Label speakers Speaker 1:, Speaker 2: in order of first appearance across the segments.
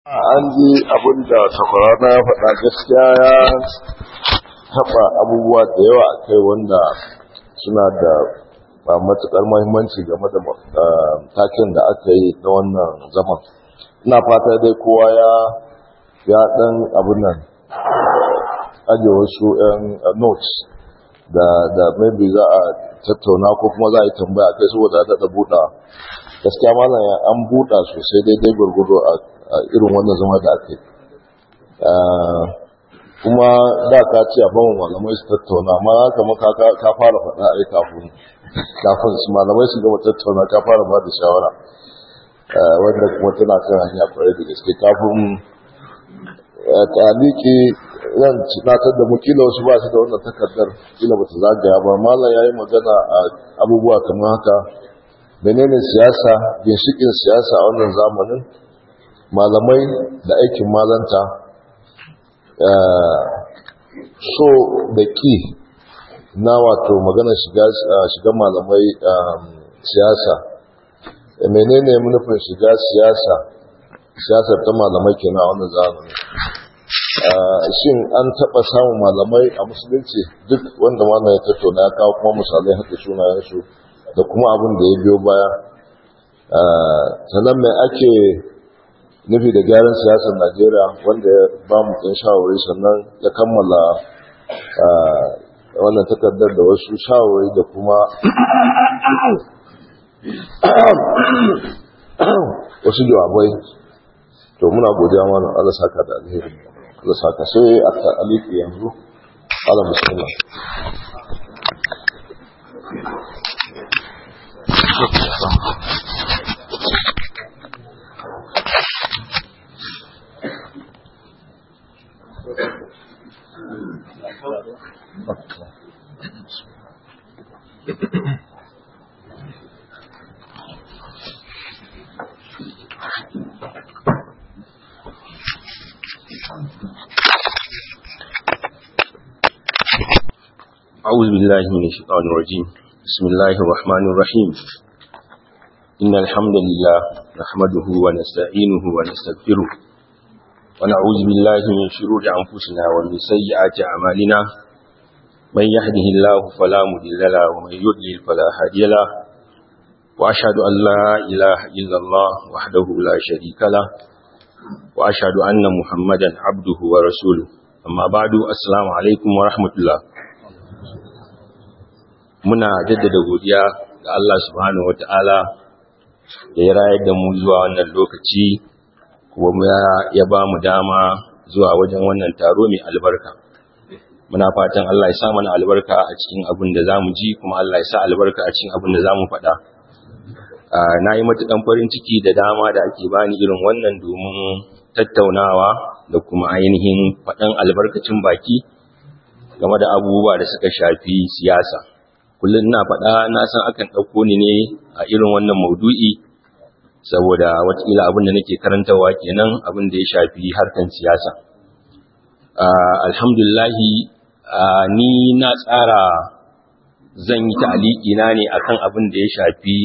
Speaker 1: an ji abin da takwarana ya faɗa gaskiya ya taɓa abubuwa da yawa a kai wanda suna da matuƙar mahimmanci game da takin da aka yi na wannan zaman ina fata dai kowa ya ya ɗan abin nan ajiye wasu 'yan notes da da maybe za a tattauna ko kuma za a yi tambaya kai saboda daɗa buɗa gaskiya malam an buɗa sosai daidai gwargwado a irin wannan zama da aka yi kuma da ka ce a bamu malamai su tattauna amma haka maka ka fara faɗa a yi kafin kafin su malamai su gama tattauna ka fara ba da shawara wanda kuma tana kan hanya kwarai da gaske kafin taliki zan tunatar da mu kila wasu ba su da wannan takardar kila ba ta zagaya ba malam ya yi magana a abubuwa kamar haka menene siyasa ginshikin siyasa a wannan zamanin malamai da aikin malanta so da ki na wato magana shiga malamai siyasa menene nufin shiga siyasa siyasar ta malamai kenan a wannan zamanin shin an taɓa samun malamai a musulunci duk wanda malam ya tattauna ya kawo kuma misalai haka sunayensu da kuma abin da ya biyo baya sannan mai ake nufi da gyaran siyasar najeriya wanda ya ba mu ɗan shawarwari sannan ya kammala wannan takardar da wasu shawarwari da kuma wasu jawabai to muna godiya mana Allah saka da alheri Allah saka sai a aliki yanzu Allah musulman
Speaker 2: أعوذ بالله من الشيطان الرجيم بسم الله الرحمن الرحيم إن الحمد لله نحمده ونستعينه ونستغفره ونعوذ بالله من شرور أنفسنا ومن سيئات أعمالنا من يهده الله فلا مضل له ومن يضلل فلا هادي له وأشهد أن لا إله إلا الله وحده لا شريك له وأشهد أن محمدا عبده ورسوله أما بعد السلام عليكم ورحمة الله muna jaddada godiya ga Allah subhanahu wata'ala da ya rayar da mu zuwa wannan lokaci kuma ya ba mu dama zuwa wajen wannan taro mai albarka muna fatan Allah ya sa mana albarka a cikin abin da zamu ji kuma Allah ya sa albarka a cikin abin da zamu faɗa na yi matuƙan farin ciki da dama da ake bani irin wannan domin tattaunawa da kuma ainihin faɗan albarkacin baki game da abubuwa da suka shafi siyasa kullum na faɗa na san akan ɗauko ni ne a irin wannan maudu'i saboda watakila abin da nake karantarwa kenan abin da ya shafi harkan siyasa alhamdulahi ni na tsara zan yi ta'aliki na ne akan abin da ya shafi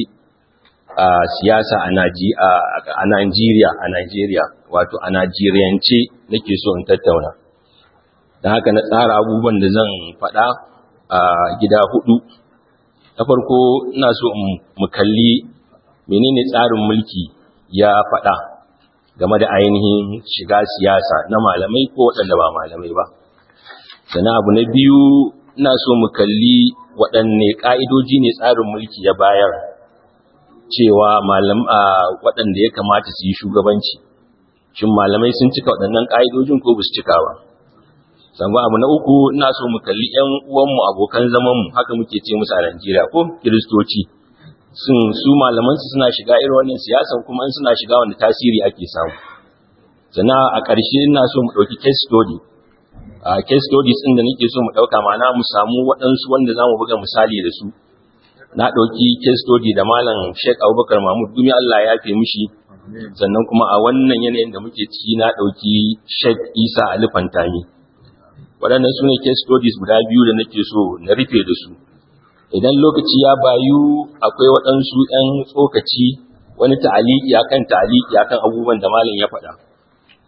Speaker 2: siyasa a Najeriya a Najeriya wato a Najeriyance nake so in tattauna don haka na tsara abubuwan da zan faɗa a gida hudu na farko ina so mu kalli menene tsarin mulki ya faɗa game da ainihin shiga siyasa na malamai ko waɗanda ba malamai ba sannan abu na biyu ina so mu kalli waɗanne ƙa'idoji ne tsarin mulki ya bayar cewa malam waɗanda ya kamata su yi shugabanci shin malamai sun cika waɗannan ƙa'idojin ko ba su cika ba sannan abu na uku ina so mu kalli ƴan uwanmu abokan zamanmu haka muke ce musu a Najeriya ko kiristoci sun su malaman su suna shiga irin wannan siyasan kuma in suna shiga wanda tasiri ake samu sannan a ƙarshe ina so mu ɗauki case study a case studies ɗin da nake so mu ɗauka ma'ana mu samu waɗansu wanda za mu buga misali da su na ɗauki case study da malam Sheikh Abubakar Mahmud Gumi Allah ya yafe mishi sannan kuma a wannan yanayin da muke ciki na ɗauki Sheikh Isa Ali Fantami waɗannan su ne case studies guda biyu da nake so na rufe da su idan lokaci ya bayu akwai waɗansu ‘yan tsokaci wani ta'aliki akan ta'aliki akan abubuwan da malam ya faɗa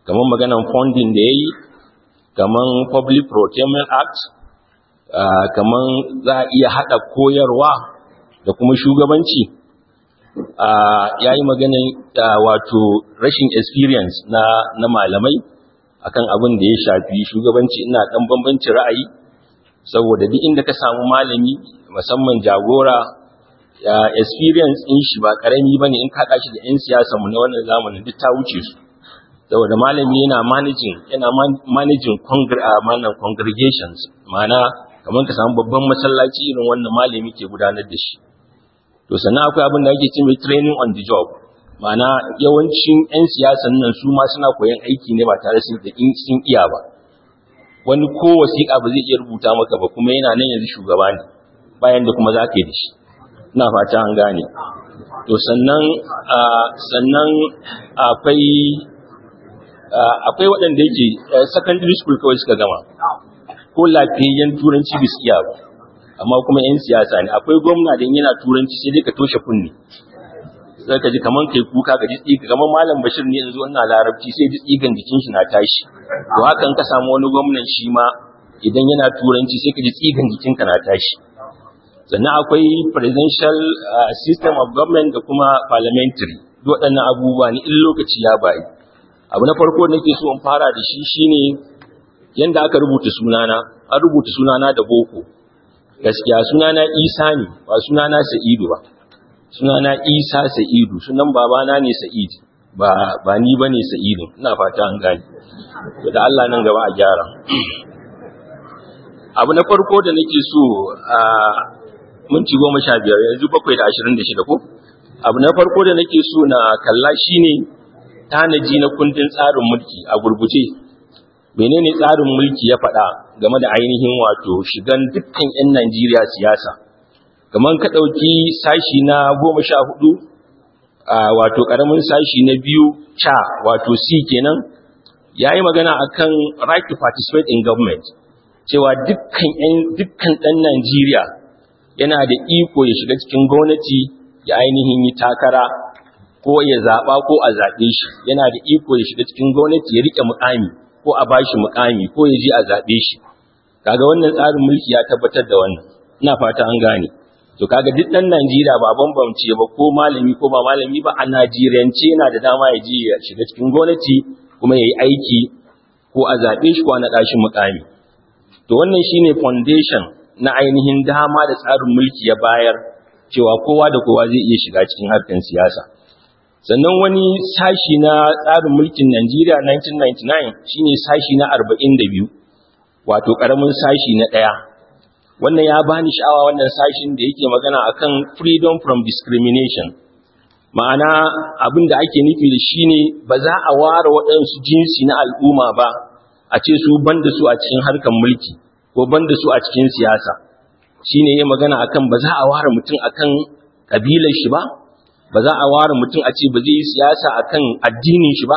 Speaker 2: kamar maganan funding da ya yi kamar public procurement act kamar za a iya haɗa koyarwa da kuma shugabanci ya yi maganin wato rashin experience na, na malamai akan abin da ya shafi shugabanci ina ɗan bambanci ra'ayi saboda duk inda ka samu malami musamman jagora ya experience in shi ba karami bane in kaɗa shi da 'yan siyasa mu na wannan zamanin duk ta wuce su saboda malami yana managing yana managing congregations ma'ana kamar ka samu babban masallaci irin wannan malami ke gudanar da shi to sannan akwai abin da ake ce mai training on the job ma'ana yawancin 'yan siyasan nan su ma suna koyan aiki ne ba tare sun sun iya ba wani ko wasiƙa ba zai iya rubuta maka ba kuma yana nan yanzu shugaba ne bayan da kuma za ka yi da shi ina fata an gane to sannan sannan akwai akwai waɗanda yake secondary school kawai suka gama ko lafiyayyen turanci biskiya ba amma kuma 'yan siyasa ne akwai gwamna da yana turanci sai dai ka toshe kunne sai ka ji kaman kai kuka ka ji tsiga kaman malam bashir ne yanzu wannan larabci sai ji tsigan jikin shi na tashi to hakan ka samu wani gwamnan shi ma idan yana turanci sai ka ji tsigan jikinka na tashi sannan akwai presidential system of government da kuma parliamentary duk waɗannan abubuwa ne in lokaci ya bayi abu na farko nake so in fara da shi shine yanda aka rubuta sunana an rubuta sunana da boko gaskiya sunana isa ne ba sunana sa'idu ba sunana isa sa'idu sunan babana ne sa'id ba ba ni bane sa'idu ina fata an gane to da Allah nan gaba a gyara abu na farko da nake so a minti goma sha biyar yanzu bakwai da ashirin da shida ko abu na farko da nake so na kalla shine tanaji na kundin tsarin mulki a gurguje menene tsarin mulki ya faɗa game da ainihin wato shigan dukkan 'yan Najeriya siyasa kamar ka ɗauki sashi na goma sha hudu wato ƙaramin sashi na biyu ca wato c kenan ya yi magana akan right to participate in government cewa dukkan ɗan Najeriya yana da iko ya shiga cikin gwamnati ya ainihin yi takara ko ya zaɓa ko a zaɓe shi yana da iko ya shiga cikin gwamnati ya riƙe muƙami ko a bashi muƙami ko ya je a zaɓe shi kaga wannan tsarin mulki ya tabbatar da wannan ina fata an gane to kaga duk ɗan Najeriya ba bambance ba ko malami ko ba malami ba a Najeriyance yana da dama ya je ya shiga cikin gwamnati kuma ya yi aiki ko a zaɓe shi ko a naɗa shi muƙami to wannan shine foundation na ainihin dama da tsarin mulki ya bayar cewa kowa da kowa zai iya shiga cikin harkar siyasa sannan wani sashi na tsarin mulkin Najeriya 1999 shine sashi na 42 wato karamin sashi na daya wannan ya bani sha'awa wannan sashin da yake magana akan freedom from discrimination ma'ana abin da ake nufi da shine ba za a ware waɗansu jinsi na al'umma ba a ce su banda su a cikin harkar mulki ko banda su a cikin siyasa shine yayin magana akan ba za a ware mutum akan kabilar shi ba ba za a ware mutum a ce ba zai yi siyasa akan addinin shi ba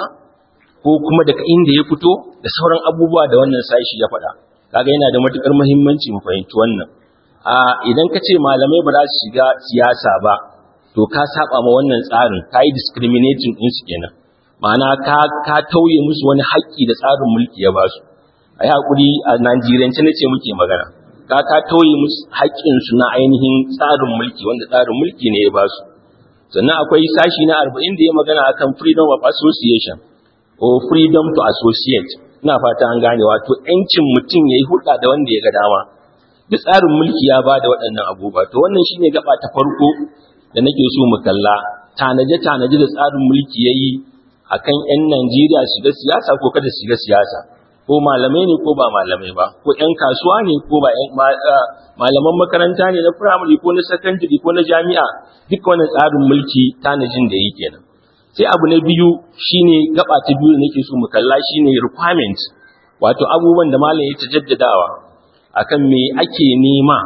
Speaker 2: ko kuma daga inda ya fito da sauran abubuwa da wannan sashi ya faɗa kaga yana da matukar muhimmanci mu fahimci wannan a idan ka ce malamai ba za su shiga siyasa ba to ka saba ma wannan tsarin ka yi discriminating din su kenan ma'ana ka ka tauye musu wani haƙƙi da tsarin mulki ya ba su a yi haƙuri a Najeriyance na ce muke magana ka ka tauye musu haƙƙinsu na ainihin tsarin mulki wanda tsarin mulki ne ya ba su sannan akwai sashi na arba'in da ya magana akan freedom of association or freedom to associate ina fata an gane wato yancin mutum ya yi hulɗa da wanda ya ga dama duk tsarin mulki ya ba da waɗannan abubuwa to wannan shine gaba ta farko da nake so mu kalla tanaje tanaje da tsarin mulki ya yi akan 'yan Najeriya shiga siyasa ko kada shiga siyasa ko malamai ne ko ba malamai ba ko 'yan kasuwa ne ko ba malaman makaranta ne na firamare ko na sakandare ko na jami'a duk wannan tsarin mulki tanajin da yi kenan sai abu na biyu shine gaba ta biyu da nake so mu kalla shine requirement wato abubuwan da malam ya ta jaddadawa akan me ake nema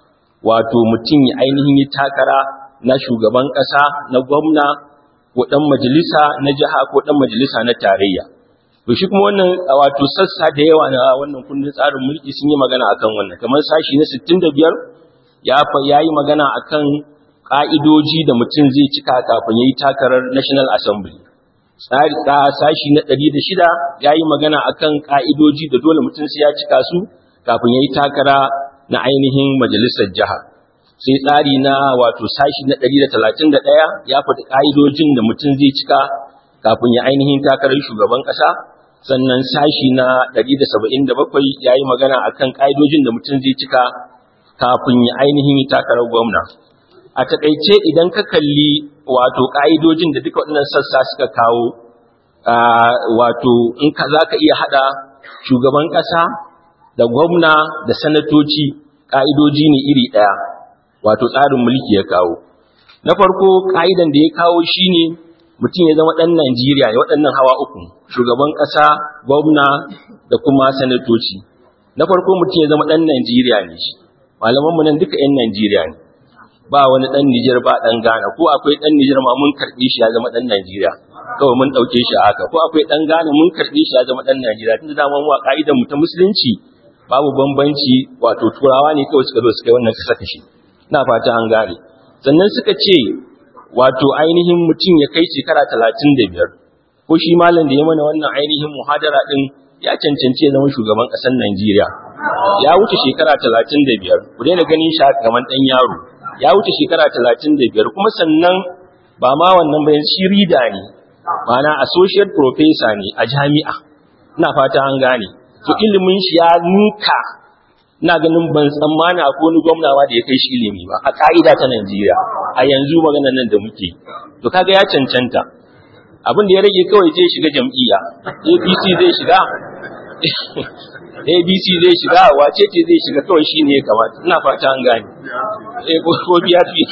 Speaker 2: wato mutum ya ainihin yi takara na shugaban ƙasa na gwamna ko ɗan majalisa na jiha ko ɗan majalisa na tarayya to shi kuma wannan wato sassa da yawa na wannan kundin tsarin mulki sun yi magana akan wannan kamar sashi na 65 ya ya yi magana akan ka'idoji da mutum zai cika kafin yayi takarar National Assembly tsari sashi na 106 yayi magana akan ka'idoji da dole mutum sai ya cika su kafin yayi takara na ainihin majalisar jiha sai tsari na wato sashi na 131 ya faɗi ka'idojin da mutum zai cika kafin ya ainihin takarar shugaban ƙasa sannan sashi na 177 yayi magana akan ka'idojin da mutum zai cika kafin ya ainihin takarar gwamna a takaice idan ka kalli wato ƙa'idojin da duka waɗannan sassa suka kawo wato in ka za ka iya haɗa shugaban ƙasa da gwamna da sanatoci ƙa'idoji ne iri ɗaya wato tsarin mulki ya kawo na farko ƙa'idan da ya kawo shi ne mutum ya zama ɗan najeriya ya waɗannan hawa uku shugaban ƙasa gwamna da kuma sanatoci na farko mutum ya zama ɗan najeriya ne shi malamanmu nan duka 'yan najeriya ne ba wani ɗan Nijar ba ɗan Ghana ko akwai ɗan Nijar ma mun karɓe shi ya zama ɗan Najeriya kawai mun ɗauke shi a haka ko akwai ɗan Ghana mun karɓe shi ya zama ɗan Najeriya tunda dama mu a ƙa'idar mu ta musulunci babu bambanci wato turawa ne kawai suka zo suka yi wannan kasa kashi ina fata an gane sannan suka ce wato ainihin mutum ya kai shekara talatin da biyar ko shi malam da ya mana wannan ainihin muhadara ɗin ya cancanci ya zama shugaban ƙasar Najeriya ya wuce shekara talatin da biyar ku daina ganin shi kamar ɗan yaro ya wuce shekara talatin da biyar kuma sannan ba ma wannan bayan shi rida ne mana associate professor ne a jami'a ina fata an gane to ilimin shi ya nuka ina ganin ban tsammana akwai wani gwamnawa da ya kai shi ilimi ba a ka'ida ta Najeriya a yanzu maganar nan da muke to kaga ya cancanta abin da ya rage kawai zai shiga jam'iyya APC zai shiga abc zai shiga wace ce zai shiga kawai shi ne ya kamata ina fata an gane ko biya fi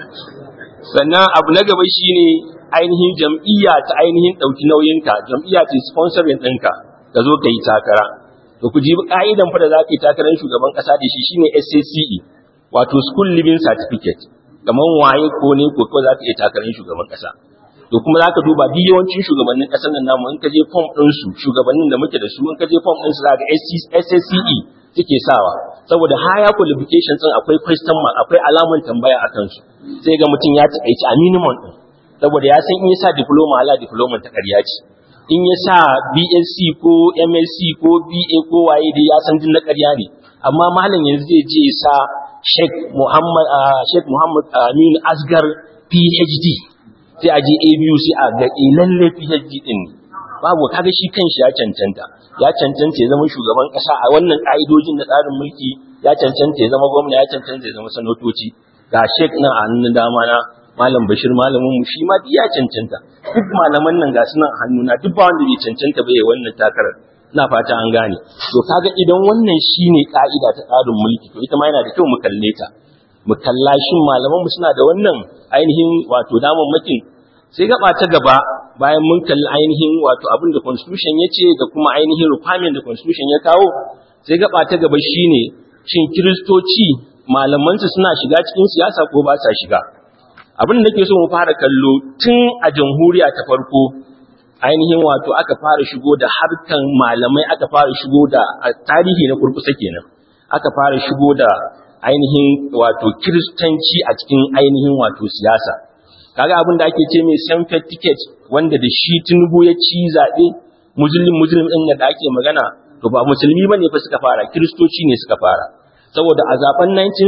Speaker 2: sannan abu na gaba shi ne ainihin jam'iyya ta ainihin ɗauki nauyinka jam'iyya ta sponsorin ɗinka ka zo ka yi takara to ku ji ka'idan fa da za ka yi takarar shugaban ƙasa da shi shine SACE wato school living certificate kamar waye ko ne ko ko za ka iya takarar shugaban ƙasa to kuma za ka duba duk yawancin shugabannin ƙasar nan namu in ka je form ɗinsu shugabannin da muke da su in ka je form ɗinsu za ga SSCE suke sawa saboda higher qualifications ɗin akwai question mark akwai alaman tambaya a kansu sai ga mutum ya taƙaici a minimum ɗin saboda ya san in ya sa diploma ala diploma ta ƙarya ce in ya sa BSc ko MSc ko BA ko waye dai ya san din na ƙarya ne amma malam yanzu zai je ya sa Sheikh Muhammad Sheikh Muhammad Amin Asgar PhD sai a je ABU sai a ga lalle PhD din ne babu kaga shi kanshi ya cancanta ya cancanta ya zama shugaban kasa a wannan ka'idojin na tsarin mulki ya cancanta ya zama gwamna ya cancanta ya zama sanatoci ga Sheikh nan a hannun dama na Malam Bashir malamin mu shi ma ya cancanta duk malaman nan ga sunan hannuna duk ba wanda bai cancanta ba ya wannan takarar ina fata an gane to kaga idan wannan shine ka'ida ta tsarin mulki to ita ma yana da kyau mu kalle ta mu kalla shin malaman mu suna da wannan ainihin wato damammakin sai gaba ta gaba bayan mun kalli ainihin wato abin da constitution ya ce da kuma ainihin requirement da constitution ya kawo sai gaba ta gaba shine shin kiristoci malamansu suna shiga cikin siyasa ko ba sa shiga abin da nake so mu fara kallo tun a jamhuriya ta farko ainihin wato aka fara shigo da harkan malamai aka fara shigo da tarihi na kurkusa kenan aka fara shigo da ainihin wato kiristanci a cikin ainihin wato siyasa kaga abin da ake ce mai sanfet ticket wanda da shi tinubu ya ci zaɓe musulun musulun ɗin da ake magana to ba musulmi ba ne fa suka fara kiristoci ne suka fara saboda a zaben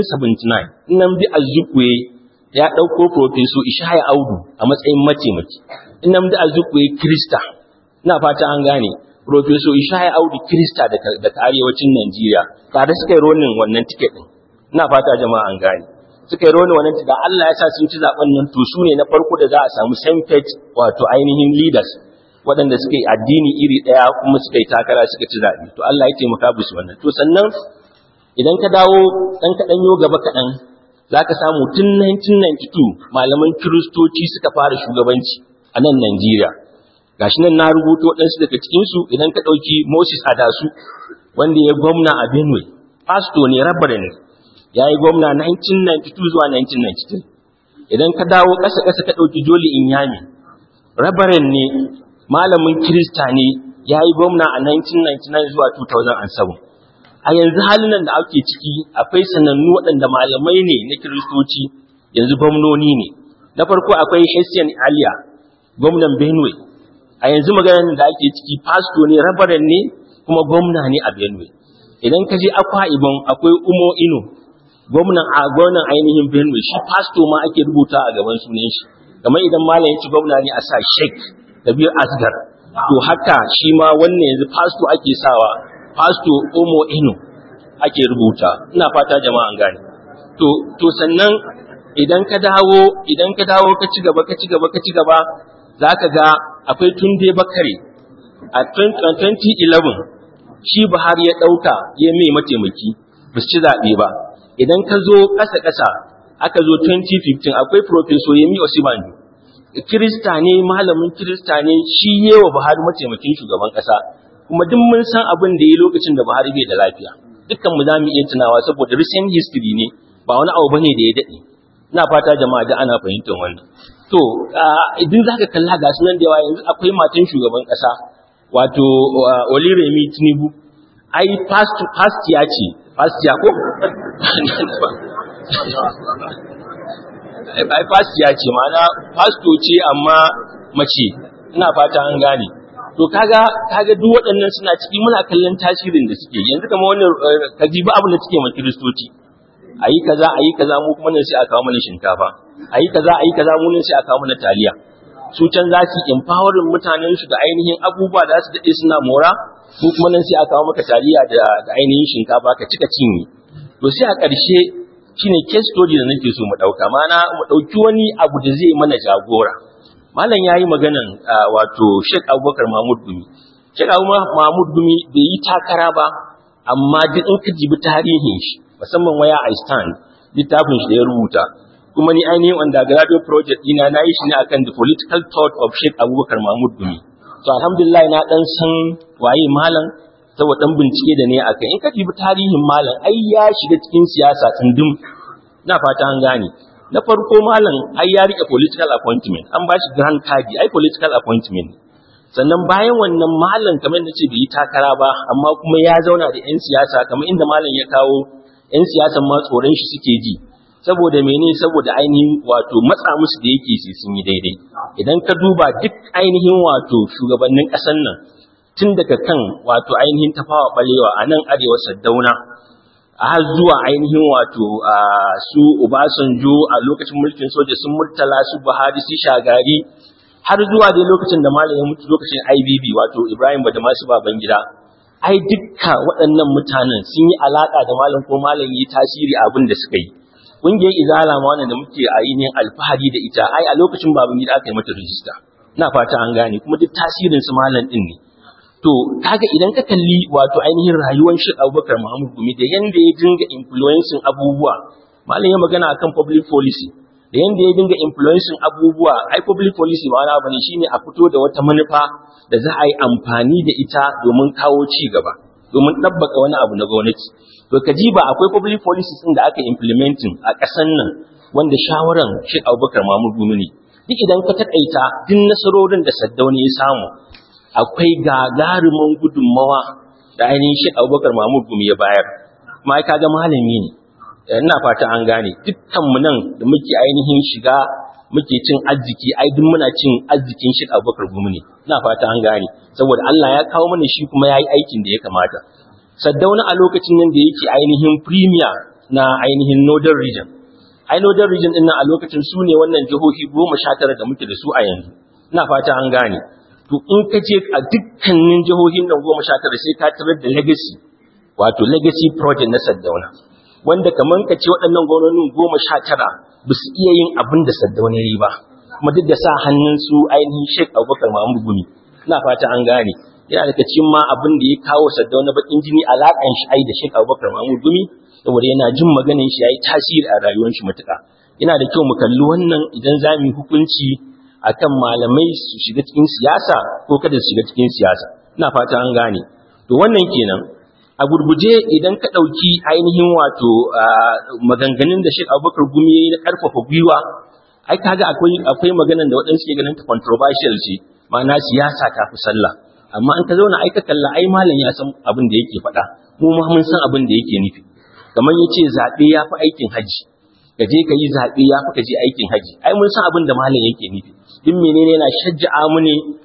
Speaker 2: 1979 nan bi azukwe ya ɗauko profeso ishaya audu a matsayin mataimaki nan bi azukwe kirista ina fata an gane profeso ishaya audu kirista daga arewacin najeriya tare suka yi ronin wannan ticket ɗin ina fata jama'a an gane suka yi roni wannan da Allah ya sa sun ci zaben nan to su ne na farko da za a samu same wato ainihin leaders waɗanda suka yi addini iri ɗaya kuma suka yi takara suka ci zaɓe to Allah ya taimaka musu wannan to sannan idan ka dawo ɗan kaɗan yo gaba kaɗan za ka samu tun 1992 malaman kiristoci suka fara shugabanci a nan Najeriya gashi nan na rubuto waɗansu daga cikinsu idan ka ɗauki Moses Adasu wanda ya gwamna a Benue pastor ne rabbare ne ya yi gwamna 1992 zuwa 1993 idan ka dawo ƙasa-ƙasa ka ɗauki joli inyami rabarin ne malamin kirista ne ya yi gwamna a 1999 zuwa 2007 a yanzu halin nan da ake ciki akwai sanannu waɗanda malamai ne na kiristoci yanzu gwamnoni ne na farko akwai hessian aliya gwamnan benue a yanzu maganar da ake ciki pasto ne rabaran ne kuma gwamna ne a benue idan ka je akwa ibon akwai umo ino gwamnan a gwamnan ainihin benue shi pasto ma ake rubuta a gaban sunan shi kamar idan malam ya ci gwamna ne a sa sheik kabir asgar to haka shi ma wannan yanzu pasto ake sawa pasto umo ino ake rubuta ina fata jama'an gane to to sannan idan ka dawo idan ka dawo ka ci gaba ka ci gaba ka ci gaba zaka ga akwai tunde bakare a 2011 shi Buhari ya dauka ya mai mataimaki ba su ci zaɓe ba idan ka zo ƙasa ƙasa aka zo 2015 akwai professor Yemi Osibanjo Kirista ne malamin Kirista ne shi yewa Buhari mataimakin shugaban ƙasa kuma duk mun san abin da ya lokacin da Buhari bai da lafiya dukkan mu za mu iya tunawa saboda recent history ne ba wani abu bane da ya daɗe ina fata jama'a da ana fahimtar wannan to idan zaka kalla ga sunan da yawa yanzu akwai matan shugaban kasa wato Oliremi Tinubu ai past past ya ce past ya ko ai past ya ce ma'ana pasto ce amma mace ina fata an gane to kaga kaga duk waɗannan suna ciki muna kallon tasirin da suke yanzu kamar wannan kajiba abin da suke ma kiristoci ayi kaza ayi kaza mu kuma nan sai a kawo mana shinkafa ayi kaza ayi kaza mu nan sai a kawo mana taliya su can za su empowering mutanen su da ainihin abubuwa da su dade suna mora mu kuma nan sai a kawo maka taliya da da ainihin shinkafa ka cika cinye to sai a ƙarshe shine case study da nake so mu dauka mana mu dauki wani abu da zai mana jagora malam yayi maganan wato Sheikh Abubakar Mahmud Gumi Sheikh Abubakar Mahmud Gumi bai yi takara ba amma duk in ka jibi tarihin shi musamman waya I stand littafin shi da ya rubuta kuma ni ainihin undergraduate project dina na yi shi ne akan the political thought of Sheikh Abubakar Mahmud Gumi to alhamdulillah na dan san waye malam saboda dan bincike da ne akai in ka jibi tarihin malam ai ya shiga cikin siyasa tsundum na fata an gane na farko malam ai ya rike political appointment an ba shi grand card ai political appointment sannan bayan wannan malam kamar da ce bai yi takara ba amma kuma ya zauna da 'yan siyasa kamar inda malam ya kawo 'yan siyasan ma tsoron shi suke ji saboda mene saboda ainihin wato matsa musu da yake sai sun yi daidai idan ka duba duk ainihin wato shugabannin ƙasar nan tun daga kan wato ainihin tafawa balewa a nan arewa saddauna har zuwa ainihin wato su Obasanjo a lokacin mulkin soja sun murtala su Buhari su Shagari har zuwa dai lokacin da malam ya mutu lokacin IBB wato Ibrahim Badamasu Babangida ai dukka waɗannan mutanen sun yi alaka da malam ko malam yi tasiri abin da suka yi kungiyar izala ma wannan da muke a yin alfahari da ita ai a lokacin Babangida aka yi mata rijista ina fata an gane kuma duk tasirin su malam din ne to kaga idan ka kalli wato ainihin rayuwar shi Abubakar Muhammad Gumi da yanda ya dinga influencing abubuwa malam ya magana akan public policy da yanda ya dinga influencing abubuwa ai public policy ba wani bane shine a fito da wata manufa da za a yi amfani da ita domin kawo ci gaba domin dabbaka wani abu na gwamnati to kajiba akwai public policies din da aka implementing a ƙasar nan wanda shawaran shi Abubakar Muhammad Gumi ne duk idan ka takaita duk nasarorin da Saddauna ya samu akwai gagarumin gudunmawa da ainihin shi abubakar mahmud gumi ya bayar kuma ka ga malami ne ina fata an gane dukkanmu nan da muke ainihin shiga muke cin arziki ai duk muna cin arzikin shi abubakar gumi ne ina fata an gane saboda Allah ya kawo mana shi kuma ya yi aikin da ya kamata saddauna a lokacin nan da yake ainihin premier na ainihin northern region ai northern region din nan a lokacin su ne wannan jihohi goma sha tara da muke da su a yanzu ina fata an gane to in ka je a dukkanin jihohin nan goma sha tara sai ka tarar da legacy wato legacy project na Saddauna wanda kaman ka ce waɗannan gwamnonin goma sha tara ba su iya yin abin da Saddauna ya yi ba kuma duk da sa hannun su ainihin Sheikh Abubakar Mahmud Gumi ina fata an gane yana daga cikin ma abin da ya kawo Saddauna bakin jini alaƙan shi ai da Sheikh Abubakar Mahmud Gumi saboda yana jin maganin shi yayi tasiri a rayuwar shi matuƙa yana da kyau mu kalli wannan idan za mu yi hukunci akan malamai su shiga cikin siyasa ko kada su shiga cikin siyasa ina fata an gane to wannan kenan a gurguje idan ka ɗauki ainihin wato maganganun da Sheikh Abubakar Gumi yayi na ƙarfafa gwiwa ai kaga akwai akwai maganan da waɗansu ke ganin ta controversial ce ma'ana siyasa ta fi sallah amma in ka zauna ai ka kalla ai malam ya san abin da yake faɗa mu ma mun san abin da yake nufi kamar yace zaɓe ya fi aikin haji ka je ka yi zaɓe ya fi ka je aikin haji ai mun san abin da malam yake nufi duk menene yana shajja'a mu ne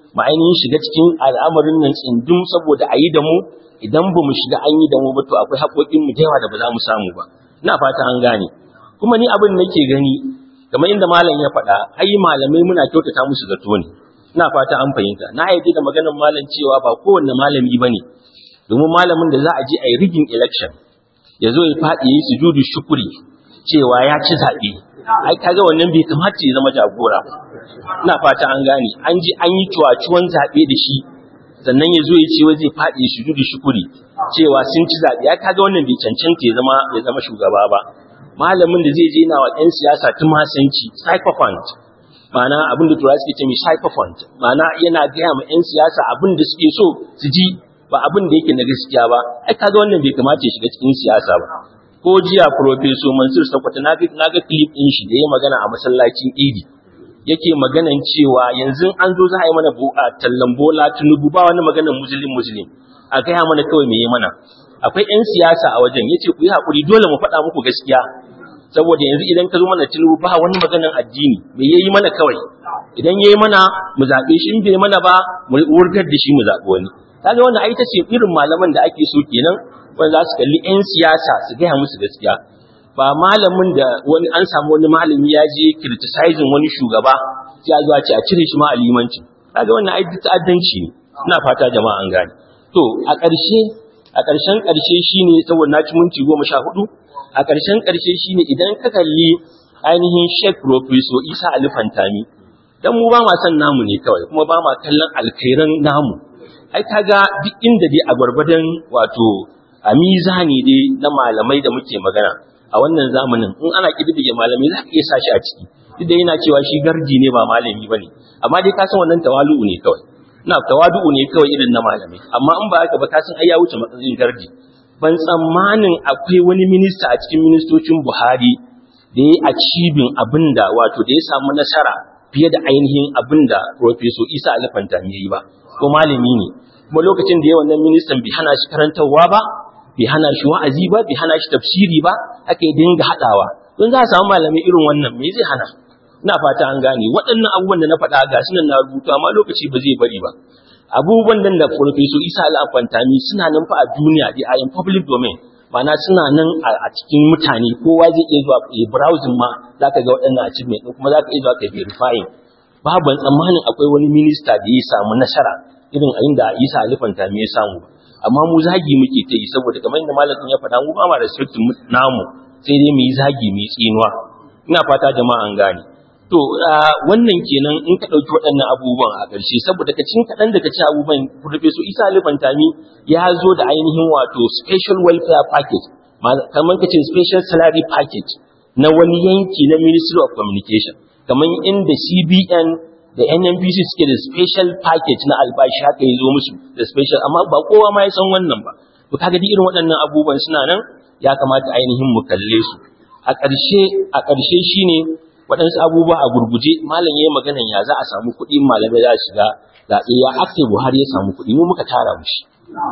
Speaker 2: mu ainihin shiga cikin al'amarin nan tsindin saboda a yi da mu idan ba mu shiga an yi da mu ba to akwai haƙoƙin mu da yawa da ba za mu samu ba ina fata an gane kuma ni abin nake gani kamar inda malam ya faɗa ai malamai muna kyautata musu zato ne ina fata an fahimta na yarda da maganar malam cewa ba kowanne malami bane domin malamin da za a je a yi rigin election ya zo ya faɗi ya yi sujudu shukuri cewa ya ci zaɓe ai kaga wannan bai kamata ya zama jagora ba ina fata an gane an ji an yi cuwacuwan zaɓe da shi sannan ya zo ya ce zai faɗi ya sujudu shukuri cewa sun ci zaɓe ai kaga wannan bai cancanta ya zama ya zama shugaba ba malamin da zai je na wa 'yan siyasa tumasanci psychophant ma'ana abin da turawa suke ce mai psychophant ma'ana yana gaya ma 'yan siyasa abin da suke so su ji ba abin da yake na gaskiya ba ai kaga wannan bai kamata ya shiga cikin siyasa ba ko jiya professor Mansur Sakwata na na ga clip din shi da ya magana a masallacin Idi yake maganan cewa yanzu an zo za a yi mana tallan bola tunubu ba wani maganan muslim muslim a gaya mana kawai me yi mana akwai 'yan siyasa a wajen yace ku yi hakuri dole mu faɗa muku gaskiya saboda yanzu idan ka zo mana tunubu ba wani maganan addini me yayi mana kawai idan yayi mana mu zaɓe shi in bai mana ba mu wurgar da shi mu zaɓi wani kaga wannan ai ta ce irin malaman da ake so kenan wanda za su kalli 'yan siyasa su gaya musu gaskiya ba malamin da wani an samu wani malami ya je criticizing wani shugaba sai a zo a ce a cire shi ma a limanci kaga wannan ai ta'addanci ne ina fata jama'a an gane to a ƙarshe a ƙarshen ƙarshe shine saboda na ci minti goma sha hudu a ƙarshen ƙarshe shine idan ka kalli ainihin Sheikh Professor Isa Ali Fantami dan mu ba ma san namu ne kawai kuma ba ma kallon alkhairan namu ai kaga duk inda dai a gwargwadon wato a mizani dai na malamai da muke magana a wannan zamanin in ana kididdige malamai za ka iya sa shi a ciki duk da yana cewa shi garji ne ba malami bane amma dai ka san wannan tawalu'u ne kawai na tawadu'u ne kawai irin na malamai amma in ba haka ba ka san ai ya wuce matsayin garji ban tsammanin akwai wani minista a cikin ministocin Buhari da ya achieving abinda wato da ya samu nasara fiye da ainihin abinda Professor Isa Alfantami yayi ba ko malami ne kuma lokacin da ya wannan ministan bai hana shi karantarwa ba bai hana shi wa'azi ba bai hana shi tafsiri ba aka yi dinga haɗawa don za a samu malamai irin wannan me zai hana ina fata an gane waɗannan abubuwan da na faɗa ga sunan na rubuta amma lokaci ba zai bari ba abubuwan nan da Professor Isa Al-Afantami suna nan fa a duniya dai a in public domain ma'ana suna nan a cikin mutane kowa zai iya zuwa ya browsing ma zaka ga waɗannan achievement din kuma zaka iya zuwa ka verifying babu tsammanin akwai wani minista da ya samu nasara irin a inda Isa Al-Afantami ya samu amma mu zagi muke ta yi saboda kamar yadda malamin ya faɗa mu ba ma respect namu sai dai mu yi zagi mu yi tsinuwa ina fata jama'a an gane to wannan kenan in ka ɗauki waɗannan abubuwan a ƙarshe saboda ka cin kaɗan daga ci abubuwan Professor Isa Alifantami ya zo da ainihin wato special welfare package kamar ka ce special salary package na wani yanki na Ministry of Communication kamar inda CBN da NNPC suke da special package na albashi haka ya zo musu da special amma ba kowa ma ya san wannan ba to kaga duk irin waɗannan abubuwan suna nan ya kamata ainihin mu kalle su a ƙarshe a ƙarshe shine waɗansu abubuwa a gurguje malam ya yi maganan ya za a samu kuɗi malamai za a shiga zaɓe ya ake buhari ya samu kuɗi mu muka tara mushi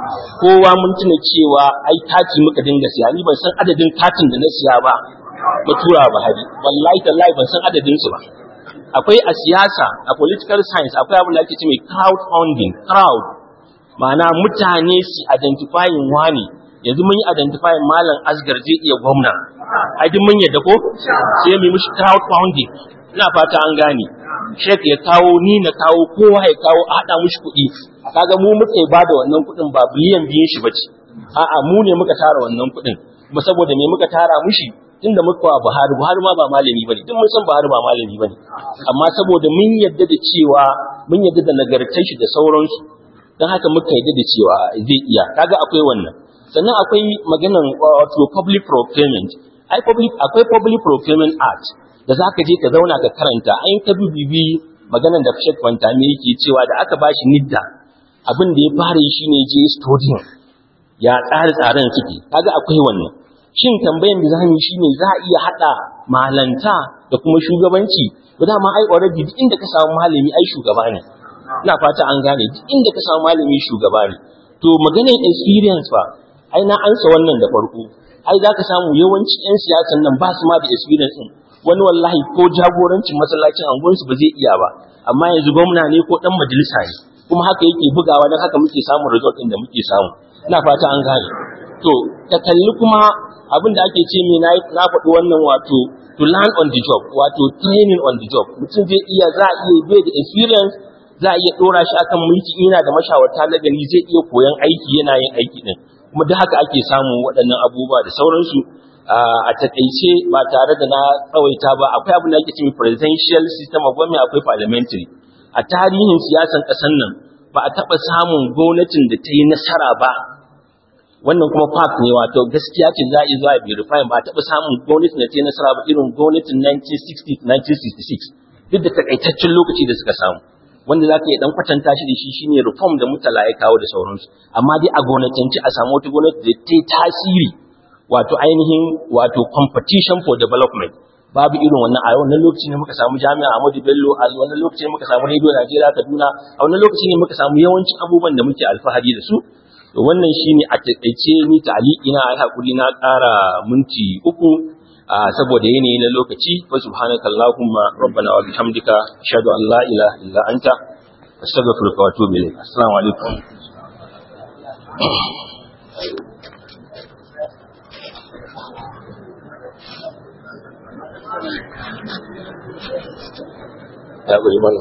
Speaker 2: kowa mun tuna cewa ai kati muka dinga siya ni ban san adadin katin da na siya ba na tura buhari wallahi tallahi ban san adadin su ba akwai a siyasa a political science akwai abin da ake ce mai crowd funding crowd ma'ana mutane su identifying wani yanzu mun yi identifying malam asgar zai iya gwamna ai duk mun yadda ko sai mu mishi crowd funding ina fata an gane shek ya kawo ni na kawo kowa ya kawo a hada mishi kuɗi kaga mu muka ba da wannan kuɗin ba biliyan biyun shi bace a'a mu ne muka tara wannan kuɗin kuma saboda me muka tara mishi tunda muka wa Buhari Buhari ma ba malami bane duk mun san Buhari ba malami bane amma saboda mun yadda da cewa mun yadda da nagartar shi da sauransu dan haka muka yadda da cewa zai iya kaga akwai wannan sannan akwai maganan wato public procurement ai public akwai public procurement act da zaka je ka zauna ka karanta ai ka bibibi maganan da Sheikh Fantami yake cewa da aka bashi nidda abin da ya fara yi shine je studying ya tsare tsaren suke kaga akwai wannan shin tambayan da zamu yi shine za a iya hada malanta da kuma shugabanci ba dama ai already duk inda ka samu malami ai shugaba ne ina fata an gane duk inda ka samu malami shugaba ne to maganar experience fa ai na ansa wannan da farko ai za ka samu yawanci 'yan siyasan nan ba su ma da experience ɗin wani wallahi ko jagorancin masallacin anguwansu ba zai iya ba amma yanzu gwamna ne ko dan majalisa ne kuma haka yake bugawa don haka muke samun result din da muke samu ina fata an gane to ta kalli kuma abin da ake ce mai na faɗi wannan wato to learn on the job wato training on the job mutum zai iya za a iya bai da experience za a iya ɗora shi akan mulki ina da mashawarta na gani zai iya koyan aiki yana yin aiki din kuma duk haka ake samun waɗannan abubuwa da sauransu a takaice ba tare da na tsawaita ba akwai abin da ake cewa presidential system of government akwai parliamentary a tarihin siyasan ƙasar nan ba a taɓa samun gwamnatin da ta yi nasara ba wannan kuma fact ne wato gaskiya ce za a yi zuwa verify ba a taɓa samun gwamnatin da ta yi nasara ba irin gwamnatin 1960 1966 duk da takaitaccen lokaci da suka samu wanda za ka yi dan kwatanta shi da shi shine reform da mutala ya kawo da sauransu amma dai a gwamnatanci a samu wata gwamnati da ta yi tasiri wato ainihin wato competition for development babu irin wannan a wannan lokaci ne muka samu jami'a Ahmadu Bello a wannan lokaci ne muka samu Radio Najeriya Kaduna a wannan lokaci ne muka samu yawancin abubuwan da muke alfahari da su to wannan shine a takaice ni ta'aliki na ai hakuri na ƙara minti uku saboda yanayi na lokaci fa subhanakallahumma rabbana wa bihamdika ashhadu an la ilaha illa anta astaghfiruka wa atubu ilayk assalamu alaikum ya guri mana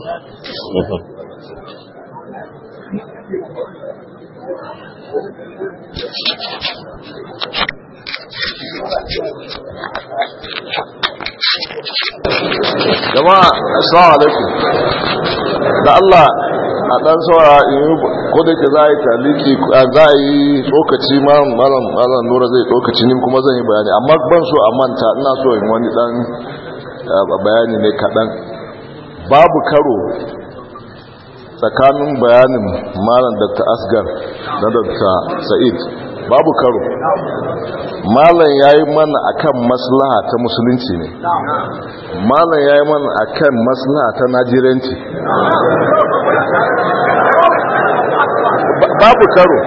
Speaker 1: jama'a assalamu alaikum da Allah a dan saura ko da ke za a yi taliki za a yi tsokaci malam malam nura zai tsokaci ni kuma zan yi bayani amma ban so a manta ina so in wani dan bayani ne kaɗan babu karo tsakanin bayanin malam dr asgar da dr sa'id babu karo malam ya yi mana akan maslaha ta musulunci ne malam ya yi mana akan maslaha ta najiranci babu karo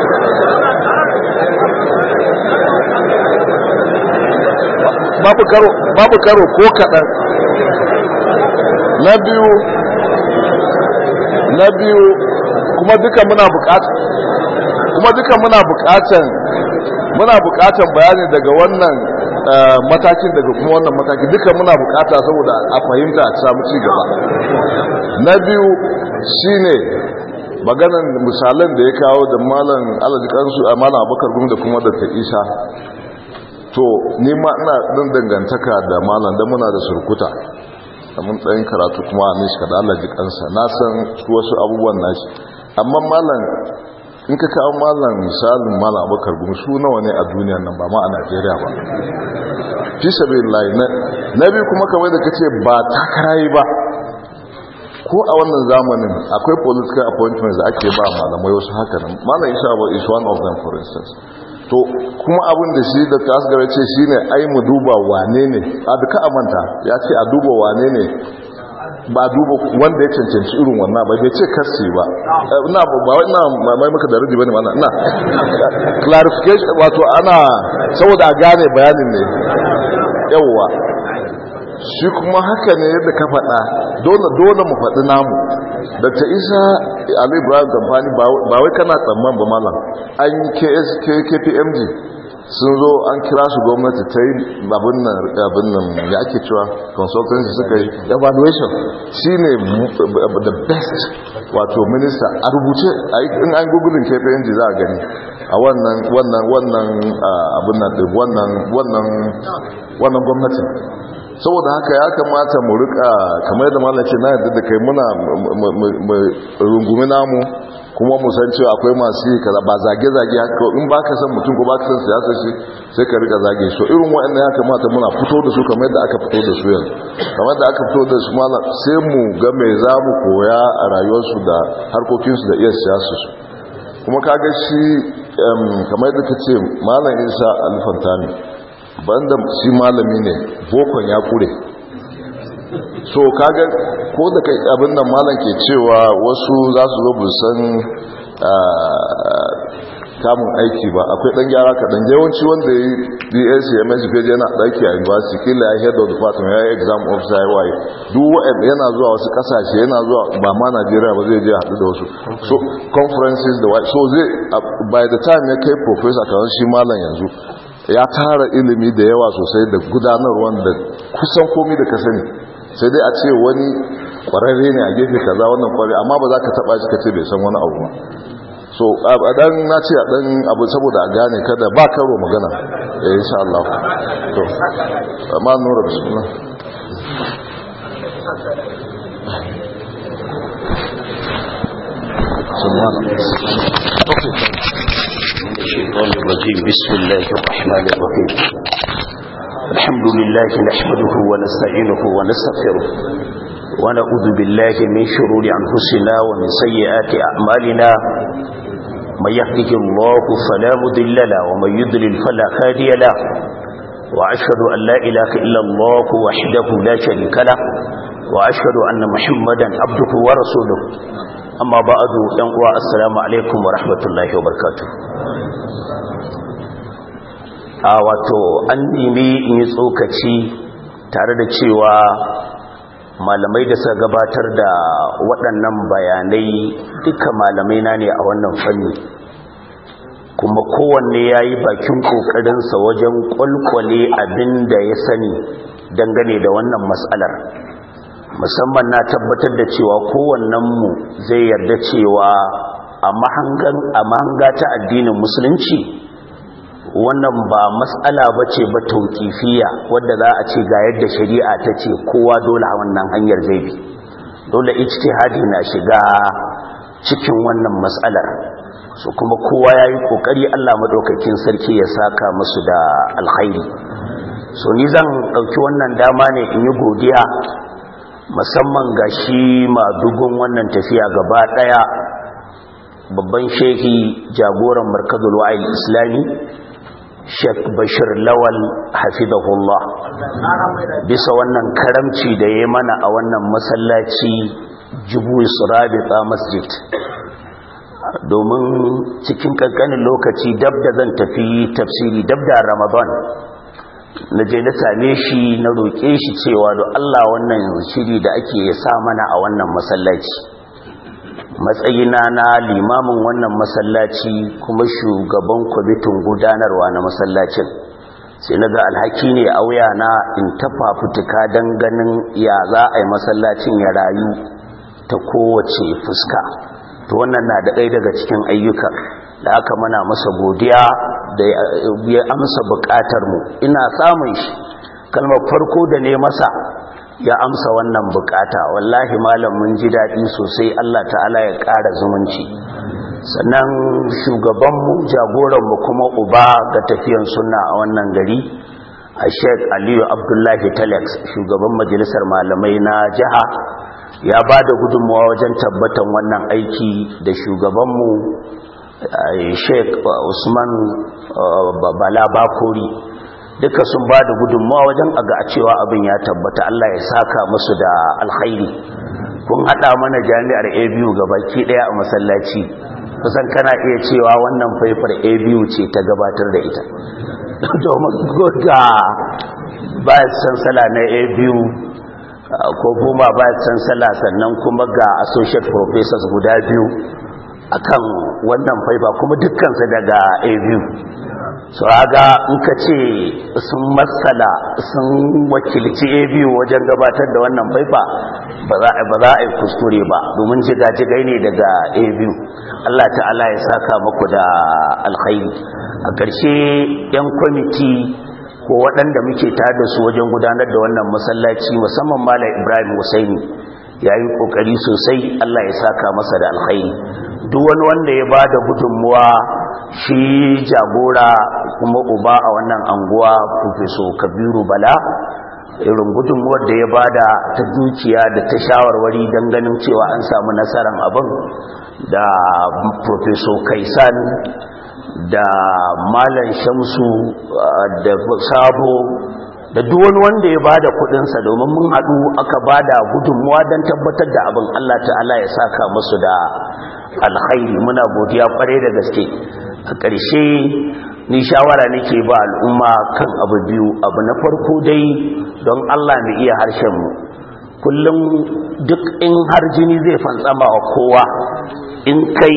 Speaker 1: babu karo babu karo ko kaɗan na biyu na biyu kuma duka muna buƙata kuma duka muna buƙatan muna buƙatan bayani daga wannan matakin daga kuma wannan mataki duka muna buƙata saboda a fahimta a samu ci gaba na biyu shine maganan misalan da ya kawo da malam alajikansu a malam abokar gumi da kuma da ta isa to nima ina ɗin dangantaka da malam da muna da surkuta da mun tsayin karatu kuma a nishi kada Allah jikansa na san wasu abubuwan nashi amma malam in ka kawo malam misalin malam abokar gumi su nawa ne a duniya nan ba ma a najeriya ba fi sabi lai na biyu kuma kamar da kace ba takarayi ba ko a wannan zamanin akwai political appointments da ake ba malamai wasu haka nan malam isa ba is one of them for instance to kuma abin da shi da tasgara ce shine ai mu duba wane ne a duka amanta ya ce a duba wane ne ba duba wanda ya cancanci irin wannan ba bai ce kasi ba ina ba ina mai maka da rubi bane wannan ina clarification wato ana saboda a gane bayanin ne yawwa shi kuma haka ne yadda ka faɗa dole dole mu faɗi namu da ta isa ali ibrahim kamfani ba wai kana tsamman ba malam an yi ksk kpmg sun zo an kira su gwamnati ta yi abin nan ya ake cewa consultancy suka yi evaluation shi ne the best wato minista a rubuce in an gugulin kpmg za a gani a wannan wannan wannan abin nan wannan wannan wannan gwamnatin saboda haka ya kamata mu rika kamar yadda malam ce na yadda da kai muna rungumi namu kuma mu san cewa akwai masu yi kaza ba zage-zage haka in ba ka san mutum ko ba ka san siyasar shi sai ka rika zage shi irin waɗanda ya kamata muna fito da su kamar yadda aka fito da su yanzu kamar da aka fito da su malam sai mu ga me za mu koya a rayuwarsu da harkokinsu da iya siyasar su kuma kaga shi kamar yadda ka ce malam isa alfantani banda shi malami ne bokon ya kure so kaga ko da kai abin da malam ke cewa wasu za su zo san kamun aiki ba akwai dan gyara kaɗan yawanci wanda ya yi dsc ms page yana ɗaki a university kila ya head of department ya yi exam officer ya waye duk wa'ad yana zuwa wasu ƙasashe yana zuwa ba ma najeriya ba zai je haɗu da wasu so conferences da waye so zai by the time ya kai professor kamar shi malam yanzu ya tara ilimi da yawa sosai da gudanarwa da kusan komi da ka sani sai dai a ce wani kwararre ne a gefe kaza wannan kwararre amma ba za ka taba shi ka ce bai san wani abu ba so a dan na ce a dan abu saboda a gane kada ba karo magana eh insha Allah to amma nura bismillah
Speaker 3: الشيطان الرجيم بسم الله الرحمن الرحيم الحمد لله نحمده ونستعينه ونستغفره ونعوذ بالله من شرور أنفسنا ومن سيئات أعمالنا من يهده الله فلا مضل له ومن يضلل فلا هادي له وأشهد أن لا إله إلا الله وحده لا شريك له وأشهد أن محمدا عبده ورسوله أما بعد ينقوى السلام عليكم ورحمة الله وبركاته a wato an nemi in yi tsokaci tare da cewa malamai da suka gabatar da waɗannan bayanai duka malamai na ne a wannan fanni kuma kowanne ya yi bakin ƙoƙarinsa wajen ƙwalƙwale abin da ya sani dangane da wannan matsalar musamman na tabbatar da cewa kowannenmu zai yarda cewa a mahanga ta addinin musulunci wannan ba matsala ba ce ba tauƙifiya wadda za a ce ga yadda shari'a ta ce kowa dole a wannan hanyar zai bi dole ijtihadi na shiga cikin wannan matsalar su kuma kowa ya yi ƙoƙari allah maɗaukakin sarki ya saka musu da alkhairi so ni zan ɗauki wannan dama ne in yi godiya musamman ga shi madugun wannan tafiya gaba ɗaya babban shehi jagoran markazul wa'il islami Sheikh Bashir Lawal hafizahullah bisa wannan karamci da ya mana a wannan masallaci Jubul Surabita Masjid domin cikin kankanin lokaci dab da zan tafi tafsiri dab da Ramadan na je na same shi na roƙe shi cewa da Allah wannan shiri da ake sa mana a wannan masallaci matsayina na limamin wannan masallaci kuma shugaban kwamitin gudanarwa na masallacin sai na ga alhaki ne a na in tafa fituka don ganin ya za a yi masallacin ya rayu ta kowace fuska to wannan na da ɗaya daga cikin ayyuka da aka mana masa godiya da ya amsa buƙatar mu ina samun shi kalmar farko da ne masa ya amsa wannan bukata wallahi malam mun ji daɗi sosai Allah ta'ala ya ƙara zumunci sannan shugabanmu jagoranmu kuma uba ga tafiyan sunna a wannan gari a sheik aliyu abdullahi telex shugaban majalisar malamai na jiha ya ba da gudunmawa wajen tabbatan wannan aiki da shugabanmu sheik usman bala bakori duka sun ba da gudunmawa wajen aga a cewa abin ya tabbata Allah ya saka musu da alkhairi kun hada mana jami'ar abu baki daya a masallaci kusan kana iya cewa wannan faifar abu ce ta gabatar da ita domin ga ba sansala na abu ko kuma ba sansala sannan kuma ga associate professors guda biyu akan wannan faifa kuma dukkansu daga abu su haga in ka ce sun matsala sun wakilci a biyu wajen gabatar da wannan faifa ba za a yi kuskure ba domin jigajigai ne daga a biyu Allah ta'ala ya saka maku da alkhairi a ƙarshe 'yan kwamiti ko waɗanda muke da su wajen gudanar da wannan masallaci musamman mala ibrahim husaini ya yi ƙoƙari sosai Allah ya saka masa da alkhairi duk wani wanda ya ba da gudunmuwa shi jagora kuma uba a wannan anguwa professor kabiru bala irin gudunmuwar da ya bada ta dukiya da ta shawarwari don ganin cewa an samu nasarar abin da professor kaisan da malam shamsu da sabo da duk wani wanda ya bada kudinsa domin mun haɗu aka bada gudunmuwa don tabbatar da abin allah ta'ala ya saka musu da alkhairi muna godiya kwarai da gaske a ƙarshe ni shawara nake ba al'umma kan abu biyu abu na farko dai don Allah mu iya harshen mu kullum duk in har jini zai fantsama wa kowa in kai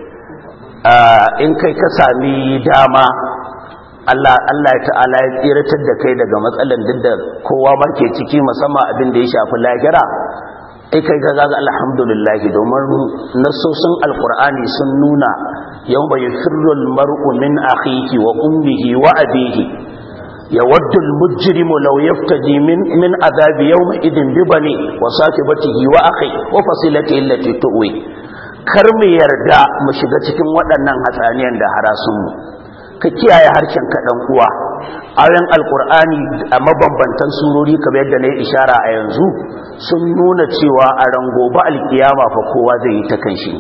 Speaker 3: in kai ka sami dama Allah Allah ta'ala ya tsiratar da kai daga matsalan duk da kowa ma ke ciki musamman abin da ya shafi lahira ai kai ga gaga alhamdulillah domin nasosin alqur'ani sun nuna yawma yafirru almar'u min akhihi wa ummihi wa abihi yawaddu almujrimu law yaftaji min min adhabi yawma idin bi bani wa sahibatihi wa akhi wa fasilatihi allati tuwi kar mu yarda mu shiga cikin waɗannan hatsaniyan da harasun mu ka kiyaye harshen ka dan uwa ayoyin alkur'ani a mabambantan surori kamar yadda na yi ishara a yanzu sun nuna cewa a rangoba alkiyama fa kowa zai yi ta kanshi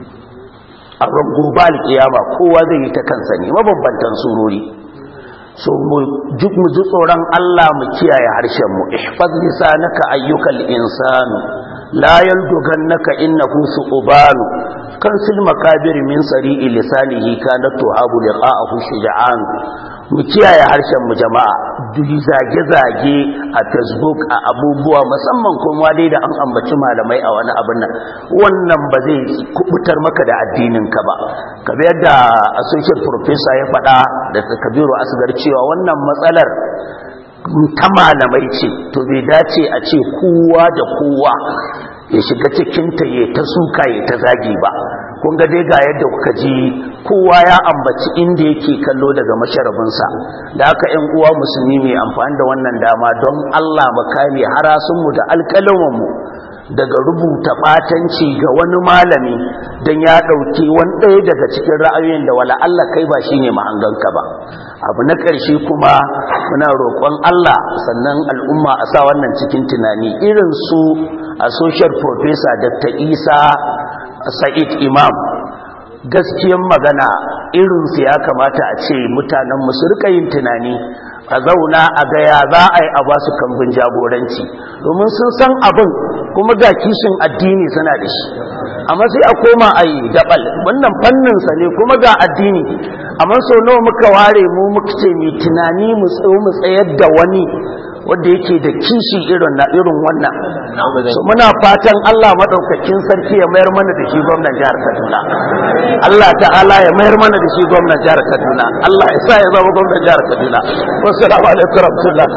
Speaker 3: a rangoba alkiyama kowa zai yi ta kansa ne mabambantan surori so mu ji tsoron Allah mu kiyaye harshen mu ihfaz lisanaka ayyukal insanu la yaldugannaka innahu su'banu kan sil makabir min sari'i lisanihi kanat tuhabu liqa'ahu shuja'an mu kiyaye harshen mu jama'a duk zage-zage a facebook a abubuwa musamman kuma dai da an ambaci malamai a wani abin nan wannan ba zai kubutar maka da addinin ka ba kamar yadda associate professor ya faɗa da kabiru asgar cewa wannan matsalar ta malamai ce to bai dace a ce kowa da kowa ya shiga cikinta ya ta suka ya ta zagi ba kun ga dai ga yadda kuka ji kowa ya ambaci inda yake kallo daga masharabinsa da aka yan uwa musulmi mai amfani da wannan dama don Allah mu kame harasunmu da alƙalamanmu daga rubuta batanci ga wani malami don ya ɗauki wani ɗaya daga cikin ra'ayoyin da wala Allah kai ba shine mahanganka ba abu na ƙarshe kuma muna roƙon Allah sannan al'umma a sa wannan cikin tunani irin su associate professor Dr. Isa Sa'id Imam gaskiyan magana irinsu ya kamata a ce mutanen su rika yin tunani a zauna a gaya za a yi a ba su kambun jagoranci domin sun san abin kuma ga kishin addini suna da shi amma sai a koma a yi daɓal wannan fanninsa ne kuma ga addini amma sau nawa muka ware mu muka ce mai tunani mu tsayar da wani wanda yake da kishi irin na irin wannan so muna fatan Allah madaukakin sarki ya mayar mana da shi gwamnan jihar Kaduna Allah ta'ala ya mayar mana da shi gwamnan jihar Kaduna Allah ya sa ya zama gwamnan jihar Kaduna wassalamu alaikum warahmatullah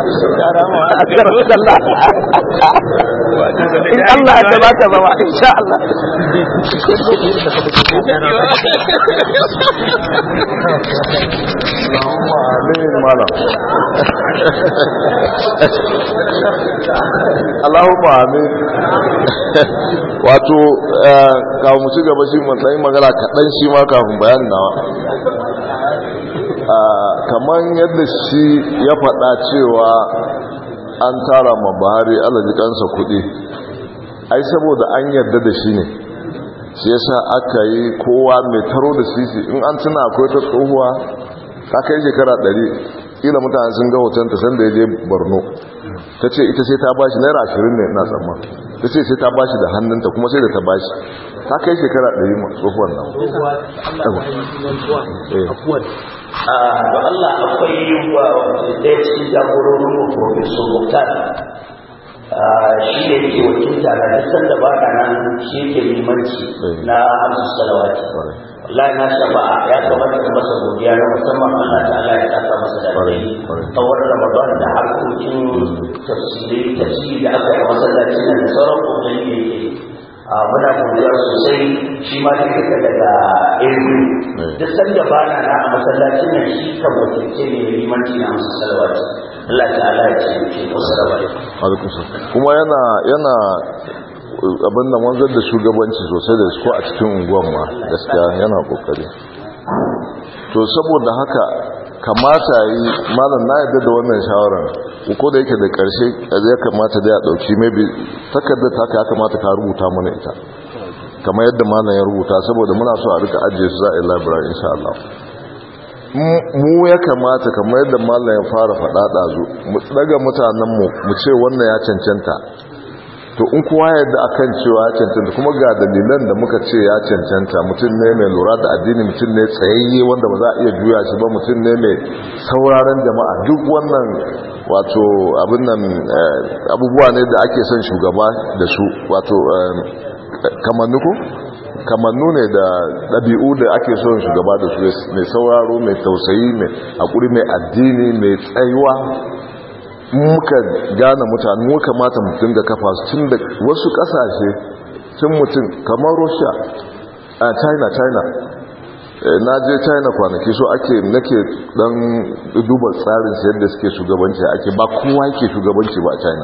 Speaker 3: in Allah ya tabata zama insha Allah
Speaker 1: Allahumma amin malam Allahumma amin wato kafin mu ci gaba shi mun dan magana kaɗan shi ma kafin bayanin nawa kamar yadda shi ya faɗa cewa an tara ma Buhari alaji kansa kuɗi ai saboda an yarda da shi ne shi yasa aka yi kowa mai taro da sisi in an tuna akwai ta tsohuwa ta kai shekara ɗari ƙila mutane sun ga hotonta sanda ya je borno ta ce ita sai ta bashi naira ashirin ne na tsamman ta ce sai ta bashi da hannunta kuma sai da ta bashi ta kai shekara ɗari ma tsohuwan nan
Speaker 3: da Allah akwai wa ɗaya cikin jagororin mu Profesor Mukhtar shi ne ke wakilta na duk sanda ba ka nan shi ke limanci na hamsu salawati wallahi na shafa'a ya kamata ka masa godiya na musamman Allah ta'ala ya saka masa da rai tsawon Ramadan da harkokin tafsiri tafsiri da aka yi a masallacin nan da sauran kokari da yake muna godiya sosai shi ma da kake daga irgu duk sanda ba na na a masallacin nan shi kan wakilce ne da limanci na hamsu salawati Allah ta'ala ya ce ke wasu
Speaker 1: kuma yana yana abin da wanzar da shugabanci sosai da su a cikin unguwan ma gaskiya yana kokari to saboda haka kamata yi malam na yadda da wannan shawarar ko da yake da karshe ya kamata da ya dauki maybe takardar ta ya kamata ka rubuta mana ita kamar yadda malam ya rubuta saboda muna so a rika ajiye su za a yi library insha Allah mu ya kamata kamar yadda malam ya fara faɗa ɗazu mu daga mutanenmu mu ce wannan ya cancanta to to in kowa yadda akan cewa ya cancanta kuma ga dalilan da muka ce ya cancanta mutum ne mai lura da addini mutum ne tsayayye wanda ba za a iya juya shi ba mutum ne mai sauraron jama'a duk wannan wato abin nan abubuwa ne da ake son shugaba da su wato kamannu ko kamannu ne da ɗabi'u da ake son shugaba da su mai sauraro mai tausayi mai haƙuri mai addini mai tsayuwa muka gane mutane mu kamata mutum da kafa su tun da wasu ƙasashe tun mutum kamar russia a china china na je china kwanaki so ake nake dan duba tsarin su yadda suke shugabanci ake ba kowa yake shugabanci ba a china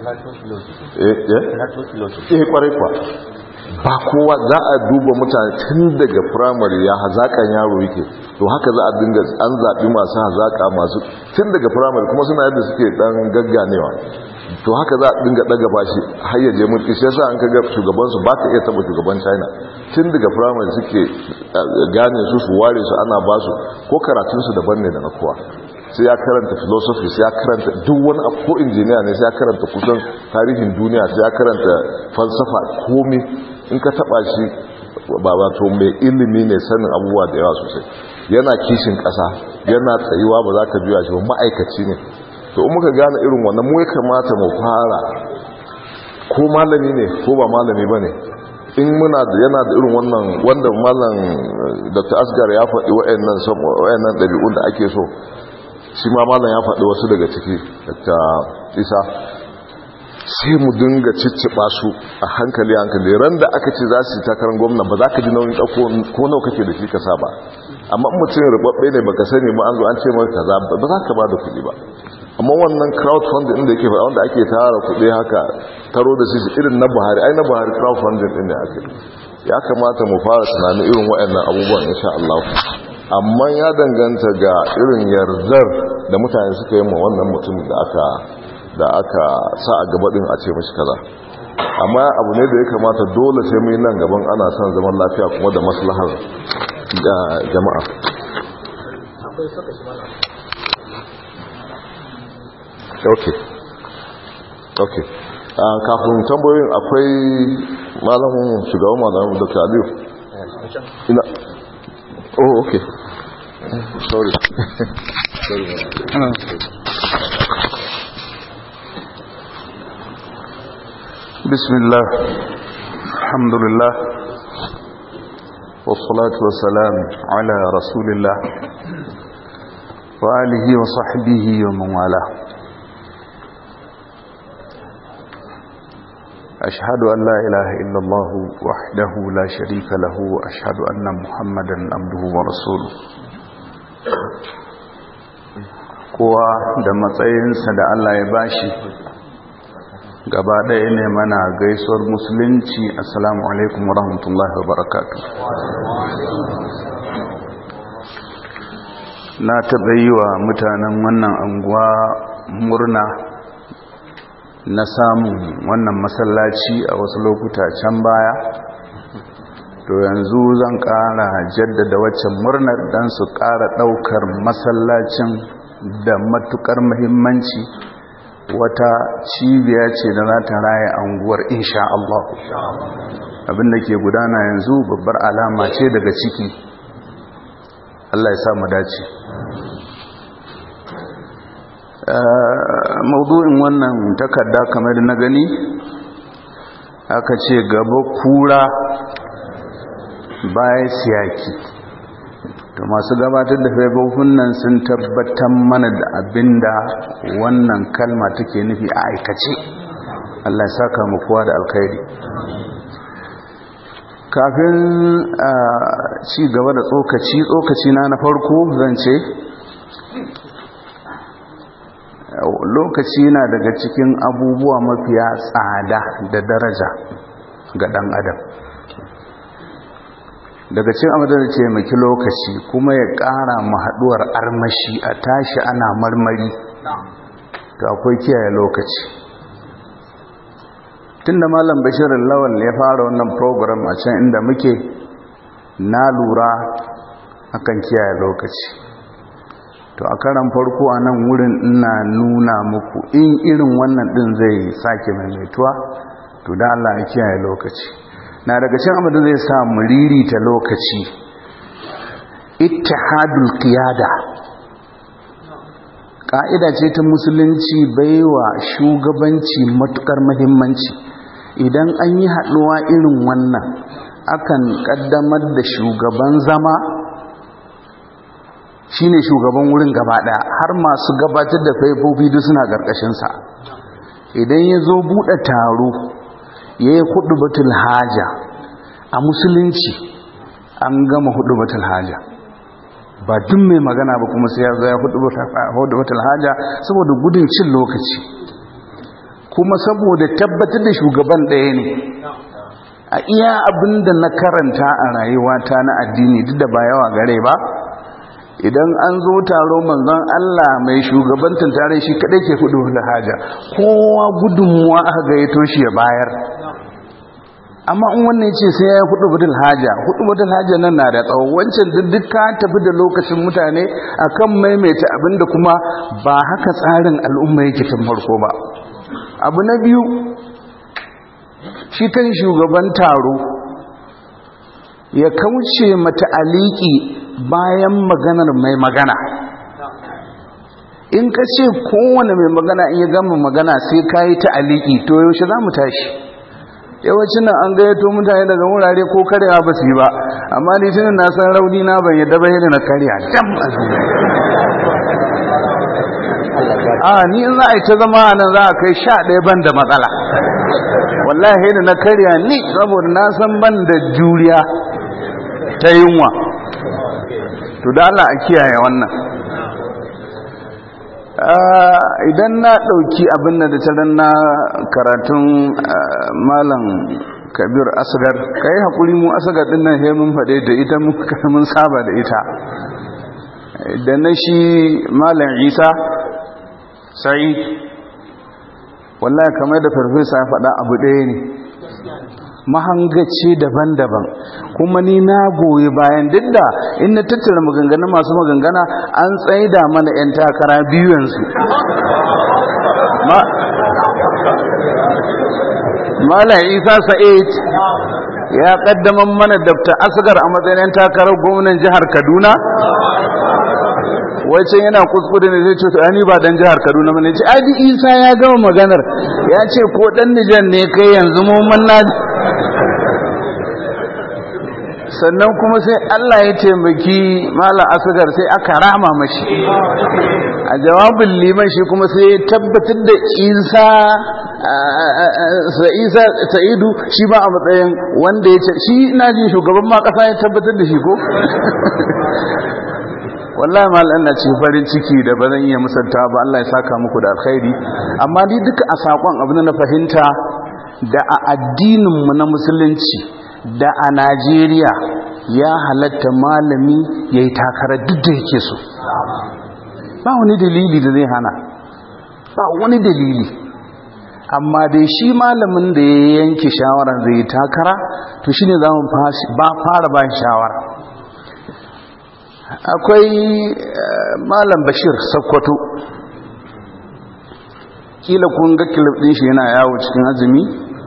Speaker 1: eh kwarai kwa ba kowa za a duba mutane tun daga firamare ya hazakan yaro yake to haka za a dinga an zaɓi masu hazaka masu tun daga firamare kuma suna yadda suke dan gagganewa to haka za a dinga daga bashi har ya je mulki sai sa an kaga shugabansu ba ka iya taba shugaban china tun daga firamare suke gane su su ware su ana ba su ko karatunsu daban ne da na kowa sai ya karanta philosophy sai ya karanta duk wani abu ko injiniya ne sai ya karanta kusan tarihin duniya sai ya karanta falsafa komai in ka taba shi ba wato mai ilimi ne sanin abubuwa da yawa sosai yana kishin ƙasa yana tsayuwa ba za ka juya shi ba ma'aikaci ne to in muka gane irin wannan mu ya kamata mu fara ko malami ne ko ba malami ba ne in muna da yana da irin wannan wanda malam dr asgar ya faɗi wa'annan ɗabi'un da ake so shi ma malam ya faɗi wasu daga ciki dr isa sai mu dinga cicciɓa su a hankali hankali ran da aka ce za su yi takarar gwamna ba za ka ji nauyin ɗauko ko nau kake da shi ka sa ba amma mutum rubabbe ne baka sani ba an zo an ce maka kaza ba za ka ba da kuɗi ba amma wannan crowdfunding inda yake faɗa wanda ake tara kuɗi haka taro da shi irin na buhari ai na buhari crowdfunding ɗin ne ake ya kamata mu fara tunanin irin waɗannan abubuwan insha Allah amma ya danganta ga irin yardar da mutane suka yi ma wannan mutum da aka da aka sa a gaba din a ce mashi kaza amma abu ne da ya kamata dole sai mu yi nan gaban ana son zaman lafiya kuma da maslahar da jama'a okay okay kafin tambayoyin akwai malamin shugaban malamin dr aliyu ina oh okay sorry sorry
Speaker 4: بسم الله الحمد لله والصلاة والسلام على رسول الله وآله وصحبه ومن والاه أشهد أن لا إله إلا الله وحده لا شريك له وأشهد أن محمدا عبده ورسوله kowa da matsayinsa da Allah ya bashi gaba ɗaya ne mana gaisuwar musulunci assalamu alaikum wa rahmatullahi wa barakatu na taɓa yi wa mutanen wannan anguwa murna na samun wannan masallaci a wasu lokuta can baya to yanzu zan ƙara jaddada waccan murnar don su ƙara ɗaukar masallacin da matuƙar muhimmanci wata cibiya ce da za ta raya anguwar insha Allah abinda ke gudana yanzu babbar alama ce daga ciki Allah ya samu dace maudu'in wannan takarda kamar da na gani aka ce gaba kura baya siyaki to masu gabatar da faifofin nan sun tabbatar mana da abinda wannan kalma take nufi a aikace Allah ya saka mu kowa da alkhairi kafin a ci gaba da tsokaci tsokaci na na farko zan ce lokaci na daga cikin abubuwa mafiya tsada da daraja ga dan adam daga cin abin da ce maki lokaci kuma ya ƙara haɗuwar armashi a tashi ana marmari to akwai kiyaye lokaci tun da malam bashirin lawal ya fara wannan program a can inda muke na lura akan kiyaye lokaci to a karan farko a nan wurin ina nuna muku in irin wannan ɗin zai sake maimaituwa to da Allah ya kiyaye lokaci na daga cikin abin da zai sa mu ririta lokaci ittihadul qiyada ka'ida ce ta musulunci baiwa shugabanci matukar muhimmanci idan an yi haɗuwa irin wannan akan ƙaddamar da shugaban zama shine shugaban wurin gaba ɗaya har masu gabatar da faifofi duk suna ƙarƙashinsa idan ya zo buɗe taro ya yi hudu batul haja a musulunci an gama hudu batul haja ba duk mai magana ba kuma sai ya zo ya hudu batul haja saboda gudun cin lokaci kuma saboda tabbatar da shugaban ɗaya ne a iya abin da na karanta a rayuwata na addini duk da ba yawa gare ba idan an zo taro manzon Allah mai shugabantin tare shi kadai ke hudu da haja kowa gudunmuwa aka gayyato shi ya bayar amma in wannan ce sai ya hudu budul haja hudu budul haja nan na da tsawo wancan duk ka tafi da lokacin mutane akan maimaita abinda kuma ba haka tsarin al'umma yake tun farko ba abu na biyu shi kan shugaban taro ya kauce mata aliki bayan maganar mai magana in ka ce kowane mai magana in ya gama magana sai ka yi ta aliki to yaushe za mu tashi yawancin nan an gayyato mutane daga wurare ko karya ba su yi ba amma ni tunan na san rauni na ban yadda ba yadda na karya dam a ni in za a yi ta zama nan za a kai sha ɗaya ban da matsala wallahi da na karya ni saboda na san ban da juriya ta yunwa to da Allah a kiyaye wannan idan na ɗauki abin da ta na karatun malam kabir asgar ka yi haƙuri mu asgar ɗin nan mun faɗe da ita mun saba da ita da na shi malam isa sai wallahi kamar da farfesa ya faɗa abu ɗaya ne mahangaci daban-daban kuma ni na goyi bayan duk da in na tattara maganganu masu magangana an tsaida mana 'yan takara biyu yanzu Malam Isa Sa'id ya kaddaman mana Dr. Asgar a matsayin takarar gwamnan jihar Kaduna wacce yana kuskure ne zai ce to ani ba dan jihar Kaduna bane ce Adi Isa ya gama maganar ya ce ko dan Nijar ne kai yanzu mu manna sannan kuma sai Allah ya taimaki malam asgar sai aka rama mashi a jawabin liman shi kuma sai ya tabbatar da isa sa'idu shi ba a matsayin wanda ya ce shi ina jin shugaban ma kasa ya tabbatar da shi ko wallahi malam ina cikin farin ciki da ba zan iya musanta ba Allah ya saka muku da alkhairi amma ni duka a sakon abin da na fahimta da a addininmu na musulunci da a Najeriya ya halatta malami ya yi takarar duk da yake so ba wani dalili da zai hana ba wani dalili amma dai shi malamin da ya yanke shawara zai takara to shi ne za mu fara ba shawara akwai malam bashir sakkwato kila kun ga kilif din shi yana yawo cikin azumi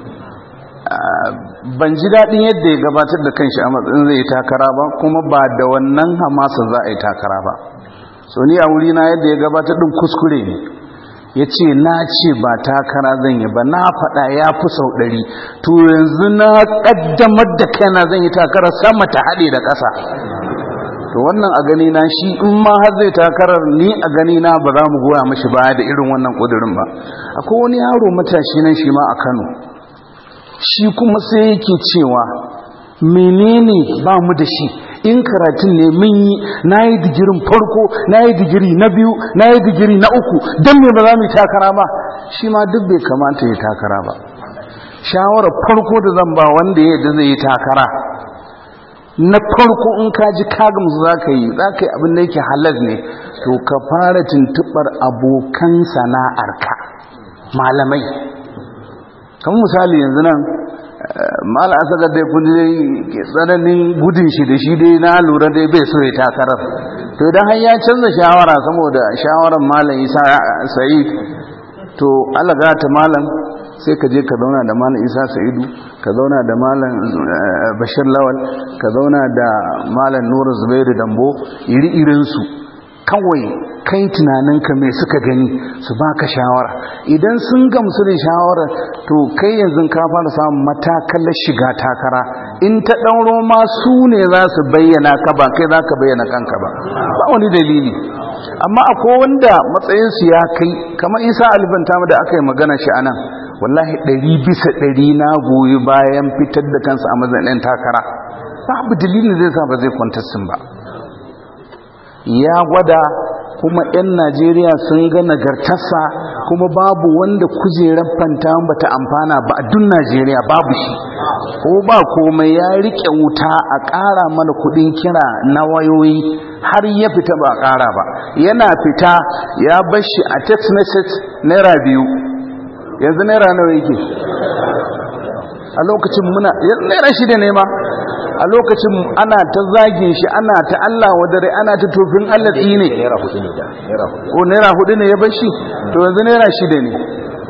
Speaker 4: ban ji daɗin yadda ya gabatar da kanshi a matsayin zai yi takara ba kuma ba da wannan hamasa za a yi takara ba so ni a wuri na yadda ya gabatar ɗin kuskure ne ya ce na ce ba takara zan yi ba na faɗa ya fi sau ɗari to yanzu na ƙaddamar da kaina zan yi takara sama ta haɗe da ƙasa to wannan a gani na shi in ma har zai takarar ni a gani na ba za mu goya mashi baya da irin wannan ƙudurin ba akwai wani yaro matashi nan shi ma a kano shi kuma sai yake cewa menene ba mu da shi in karatun ne mun yi na yi digirin farko na yi digiri na biyu na yi digiri na uku don me ba za mu yi takara ba shi ma duk bai kamata ya takara ba shawarar farko da zan ba wanda ya yadda zai yi takara na farko in ka ji kagamsu za ka yi za ka yi abin da yake halar ne to ka fara tuntuɓar abokan sana'arka malamai kamar misali yanzu nan mala asaka dai kun dai tsananin gudun shi da shi dai na lura dai bai so ya takarar to idan har ya canza shawara saboda shawarar malam isa sa'id to alaga ta malam sai ka je ka zauna da malam isa sa'idu ka zauna da malam bashir lawal ka zauna da malam nura zubairu dambo iri-irinsu kawai kai tunaninka mai suka gani su baka shawara idan sun gamsu da shawara to kai yanzu ka fara samun matakalar shiga takara in ta ɗauro ma su ne za su bayyana ka ba kai za ka bayyana kanka ba ba wani dalili amma akwai wanda matsayinsu ya kai kamar isa alibanta da aka yi magana shi a nan wallahi ɗari bisa ɗari na goyi bayan fitar da kansa a matsayin takara babu dalilin zai sa ba zai kwantassin ba ya gwada kuma 'yan najeriya sun ga nagartarsa kuma babu wanda kujerar fanta ba ta amfana ba a dun najeriya babu shi ko ba komai ya riƙe wuta a ƙara mana kudin kira na wayoyi har ya fita ba a ƙara ba yana fita ya bashi a text message naira biyu yanzu naira nawa yake a lokacin muna naira shida ne ma a lokacin ana ta zagin shi ana ta Allah wadare ana ta tofin Allah ne
Speaker 2: naira hudu ne da naira hudu
Speaker 4: ko naira hudu ne ya bashi to yanzu naira shida ne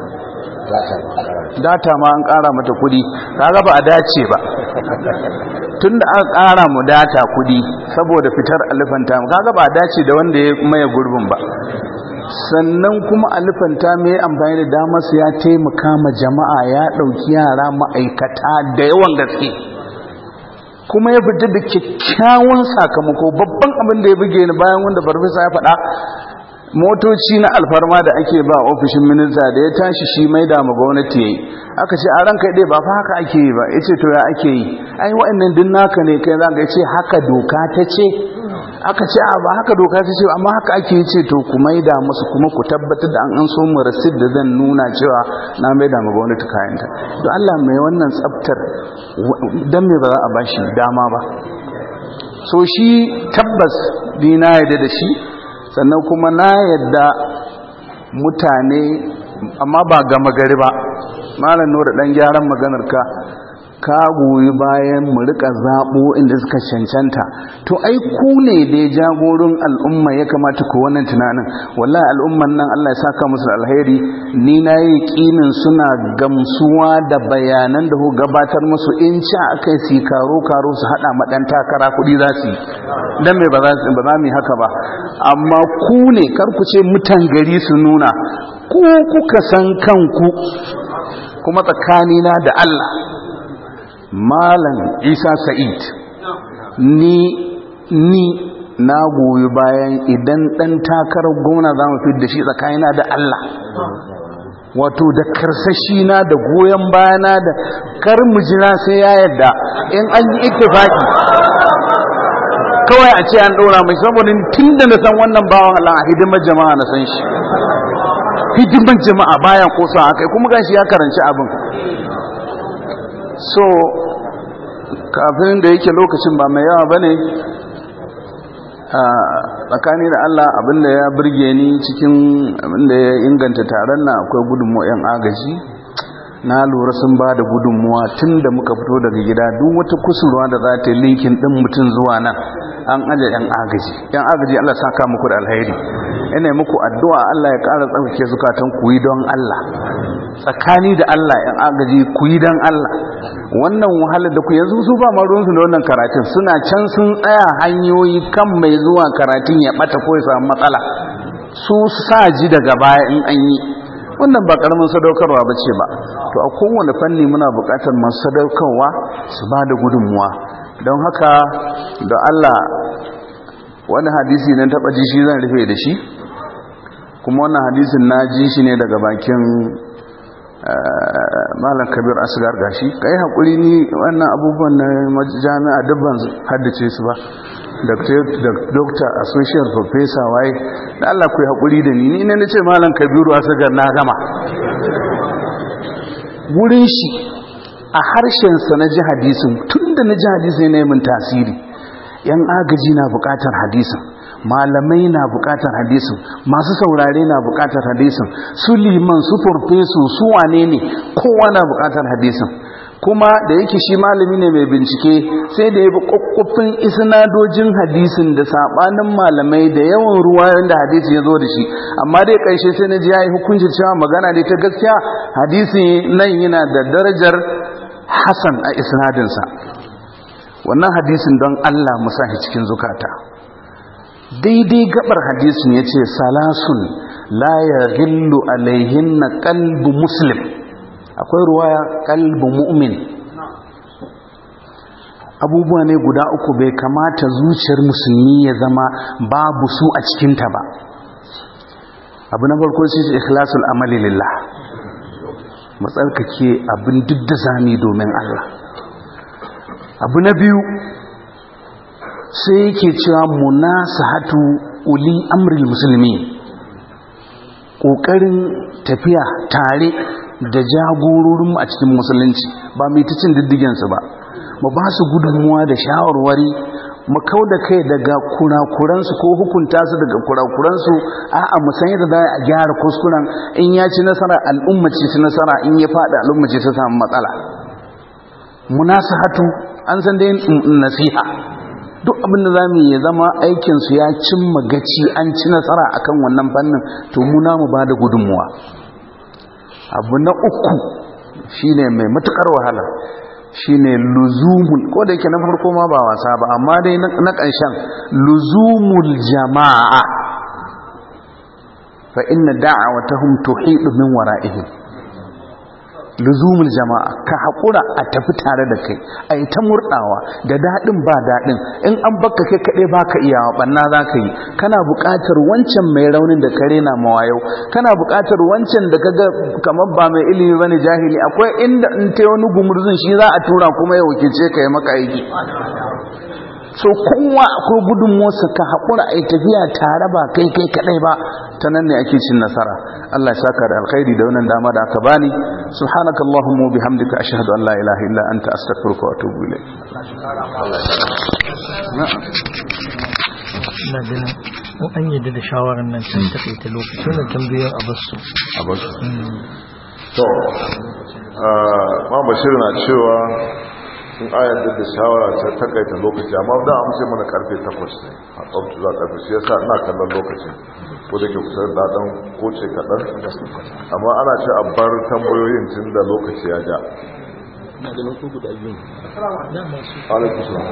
Speaker 4: data ma an kara mata kudi kaga ba a dace ba tunda aka kara mu data kudi saboda fitar alifanta kaga ba a dace da wanda ya maye gurbin ba sannan kuma alifanta mai amfani da damar su ya taimaka ma jama'a ya dauki yara ma'aikata da yawan gaske kuma ya fita da kyakkyawan sakamako babban abin da ya buge ni bayan wanda farfesa ya faɗa motoci na alfarma da ake ba ofishin minista da ya tashi shi mai da ma gwamnati yayi aka ce a ranka dai ba fa haka ake yi ba yace to ya ake yi ai wa'annan din naka ne kai zaka yace haka doka ta ce aka ce a ba haka doka ta ce amma haka ake yi ce to ku mai da musu kuma ku tabbatar da an an so mu rasid da zan nuna cewa na mai da ma gwamnati kayanta to Allah mai wannan tsaftar dan me ba za a bashi dama ba so shi tabbas dina yadda da shi sannan kuma na yadda mutane amma ba gama gari ba malam nura dan gyaran maganar ka ka goyi bayan mu rika zabo inda suka cancanta to ai ku ne da jagorin al'umma ya kamata ku wannan tunanin wallahi al'umman nan Allah ya saka musu alheri ni na yi kinin suna gamsuwa da bayanan da ku gabatar musu in ci akai su karo karo su hada ma dan takara kudi za su yi dan me ba za su ba za mu yi haka ba amma ku ne kar ku ce mutan gari su nuna ku kuka san kanku kuma tsakanina da Allah malam isa sa'id ni ni na goyi bayan idan dan takarar gona za mu da shi tsakanina da Allah wato da karsashi na da goyon bayana da kar mu jira sai ya yadda in an yi ittifaki kawai a ce an ɗora mai saboda tun da na san wannan bawan Allah a hidimar jama'a na san shi hidimar jama'a bayan kosa haka kuma gashi ya karanci abin so kafin da yake lokacin ba mai yawa bane a tsakani da Allah abinda ya burge ni cikin abinda ya inganta taron na akwai gudunmu 'yan agaji na lura sun ba da gudunmuwa tun da muka fito daga gida duk wata kusurwa da za ta yi linkin ɗin mutum zuwa nan an aje 'yan agaji 'yan agaji Allah saka muku da alheri ina muku addu'a Allah ya ƙara tsarkake zukatan ku yi don Allah tsakani da Allah 'yan agaji ku yi don Allah wannan wahalar da ku yanzu su ba maruwansu da wannan karatun suna can sun tsaya hanyoyi kan mai zuwa karatun ya ɓata ko ya samu matsala su sa ji daga baya in an yi wannan ba karamin sadaukarwa ba ce ba to a kowane fanni muna buƙatar masu sadaukarwa su ba da gudunmuwa don haka da Allah wani hadisi na taɓa ji shi zan rufe da shi kuma wannan hadisin na ji shi ne daga bakin malam kabir asgar gashi ka yi haƙuri ni wannan abubuwan na jami'a dubban haddace su ba doctor associate professor waye da Allah ku yi haƙuri da ni ni ne na ce malam kabiru asgar na gama wurin shi a harshensa na ji hadisin tun da na ji hadisin na yi min tasiri yan agaji na buƙatar hadisin malamai na bukatar hadisin masu saurare na bukatar hadisin su liman su farfesu su wane ne kowa na bukatar hadisin kuma da yake shi malami ne mai bincike sai da ya bi kwakwafin isnadojin hadisin da sabanin malamai da yawan ruwayoyin da hadisi ya zo da shi amma dai ƙarshe sai na ji ya yi hukuncin cewa magana ne ta gaskiya hadisi nan yana da darajar hasan a isnadinsa wannan hadisin don allah musa cikin zukata daidai gabar hadisin ya ce salasun la ya gillu alaihin na kalbu muslim akwai ruwaya kalbu mu'min abubuwa ne guda uku bai kamata zuciyar musulmi ya zama babu su a cikinta ba abu na farko shi shi ikhlasul amali lillah matsarkake abin duk da zami domin Allah abu na biyu sai yake cewa munasahatu uli amril musulmi ƙoƙarin tafiya tare da jagororin a cikin musulunci ba mai ta cin diddigensu ba mu ba su gudunmuwa da shawarwari mu kau da kai daga kurakuransu ko hukunta su daga kurakuransu a'a mu san yadda za a gyara kuskuren in ya ci nasara al'umma ce ci nasara in ya faɗi al'umma ce ta samu matsala munasahatu an san dai nasiha duk abin da zamu ya zama aikinsu ya cimma gaci an ci nasara akan wannan fannin to mu na mu ba da gudunmuwa abu na uku shine mai matukar wahala shine luzumul ko da yake na farko ma ba wasa ba amma dai na ƙarshen luzumul jama'a fa inna da'awatahum tuhidu min wara'ihim luzumul jama'a ka haƙura a tafi tare da kai a yi ta murɗawa da daɗin ba daɗin in an baka kai kaɗai ba ka iyawa ɓanna za ka yi kana buƙatar wancan mai raunin da kare na mawayau kana buƙatar wancan da kaga kamar ba mai ilimi ba ne jahili akwai inda in ta wani gumurzun shi za a tura kuma ya wakilce ka yi maka aiki so kowa akwai gudunmuwarsa ka haƙura a yi tafiya tare ba kai kai kaɗai ba ta nan ne ake cin nasara Allah ya saka da alkhairi da wannan dama da aka bani subhanaka allahumma wa bihamdika ashhadu an la ilaha illa anta astaghfiruka wa atubu ilayk
Speaker 5: ina ganin mu an yadda da shawarar nan can takaita lokacin da tambayoyin a basu
Speaker 1: a basu to ma bashir na cewa in ayar da shawara ta takaita lokaci amma da an ce mana karfe 8 ne a tsabtu za karfe shi yasa ina kallon lokacin ko da ke kusa da dan koce kaɗan amma ana ce a bar tambayoyin tun da lokaci ya ja alaikum salam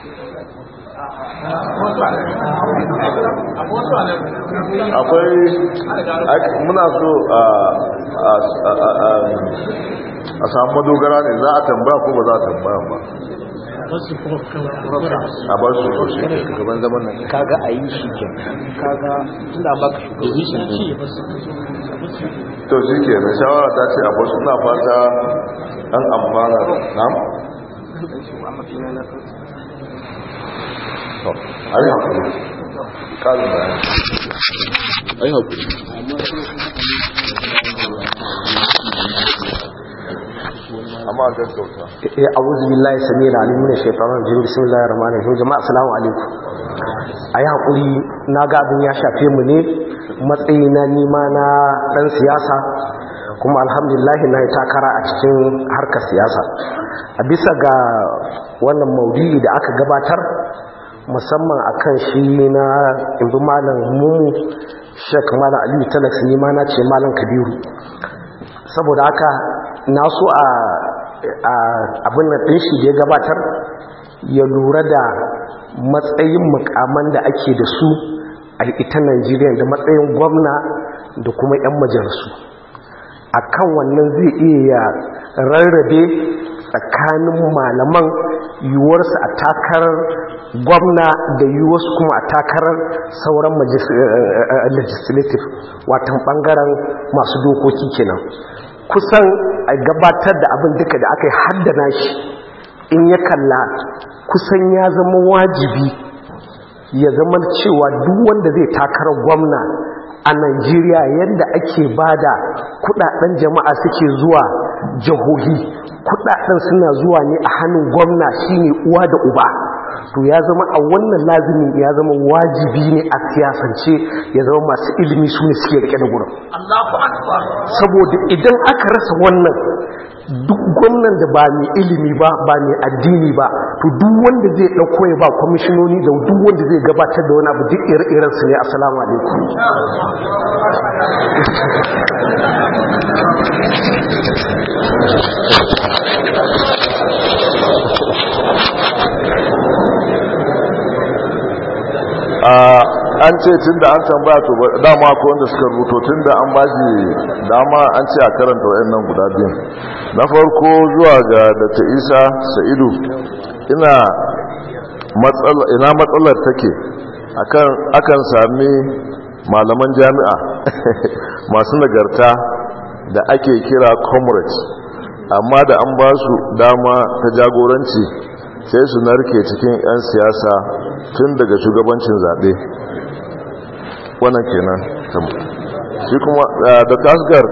Speaker 1: akwai muna so a samu madogara ne za a tambaya ko ba za a tambaya ba a bar su sosai gaban zaman nan
Speaker 6: kaga a yi shi ke kaga tunda ba ka shugabanci
Speaker 1: to shi ke na shawara ta ce a bar su na fata an amfana nam to a yi haƙuri ƙarin bayan a yi haƙuri amma gaggauta
Speaker 6: ya a'udhu billahi samir alim min shaitanir rajim bismillahir rahmanir rahim jama'a assalamu alaikum ayi hakuri na ga abin ya shafe mu ne matsayi na nima na dan siyasa kuma alhamdulillah na yi takara a cikin harkar siyasa a bisa ga wannan maudu'i da aka gabatar musamman akan shi na imbi malam mumu shek malam aliyu talax ni ma na ce malam kabiru saboda haka na so a abin da ɗin shi da ya gabatar ya lura da matsayin mukaman da ake da su a ita Najeriya da matsayin gwamna da kuma 'yan majalisu a kan wannan zai iya rarrabe tsakanin malaman yiwuwarsu a takarar gwamna da yiwuwarsu kuma a takarar sauran legislative watan bangaren masu dokoki kenan kusan a gabatar da abin duka da aka yi haddana shi in ya kalla kusan ya zama wajibi ya zama cewa duk wanda zai takarar gwamna a Najeriya yadda ake bada kudaden jama'a suke zuwa jihohi kudaden suna zuwa ne a hannun gwamna shine uwa da uba to ya zama a wannan lazimin ya zama wajibi ne a siyasance ya zama masu ilimi su ne suke rike da gurin saboda idan aka rasa wannan duk gwamnan da ba mai ilimi ba ba mai addini ba to duk wanda zai ɗauko ya ba kwamishinoni da duk wanda zai gabatar da wani abu duk ire-iren su ne assalamu alaikum
Speaker 1: an ce tun da an tambaya to dama ko wanda suka rubuto tun da an bashi dama an ce a karanta wayannan guda biyun na farko zuwa ga dr isa sa'idu ina matsalar take akan sami malaman jami'a masu nagarta da ake kira comrades amma da an ba su dama ta jagoranci sai su narke cikin 'yan siyasa tun daga shugabancin zaɓe wannan kenan shi kuma da kasgar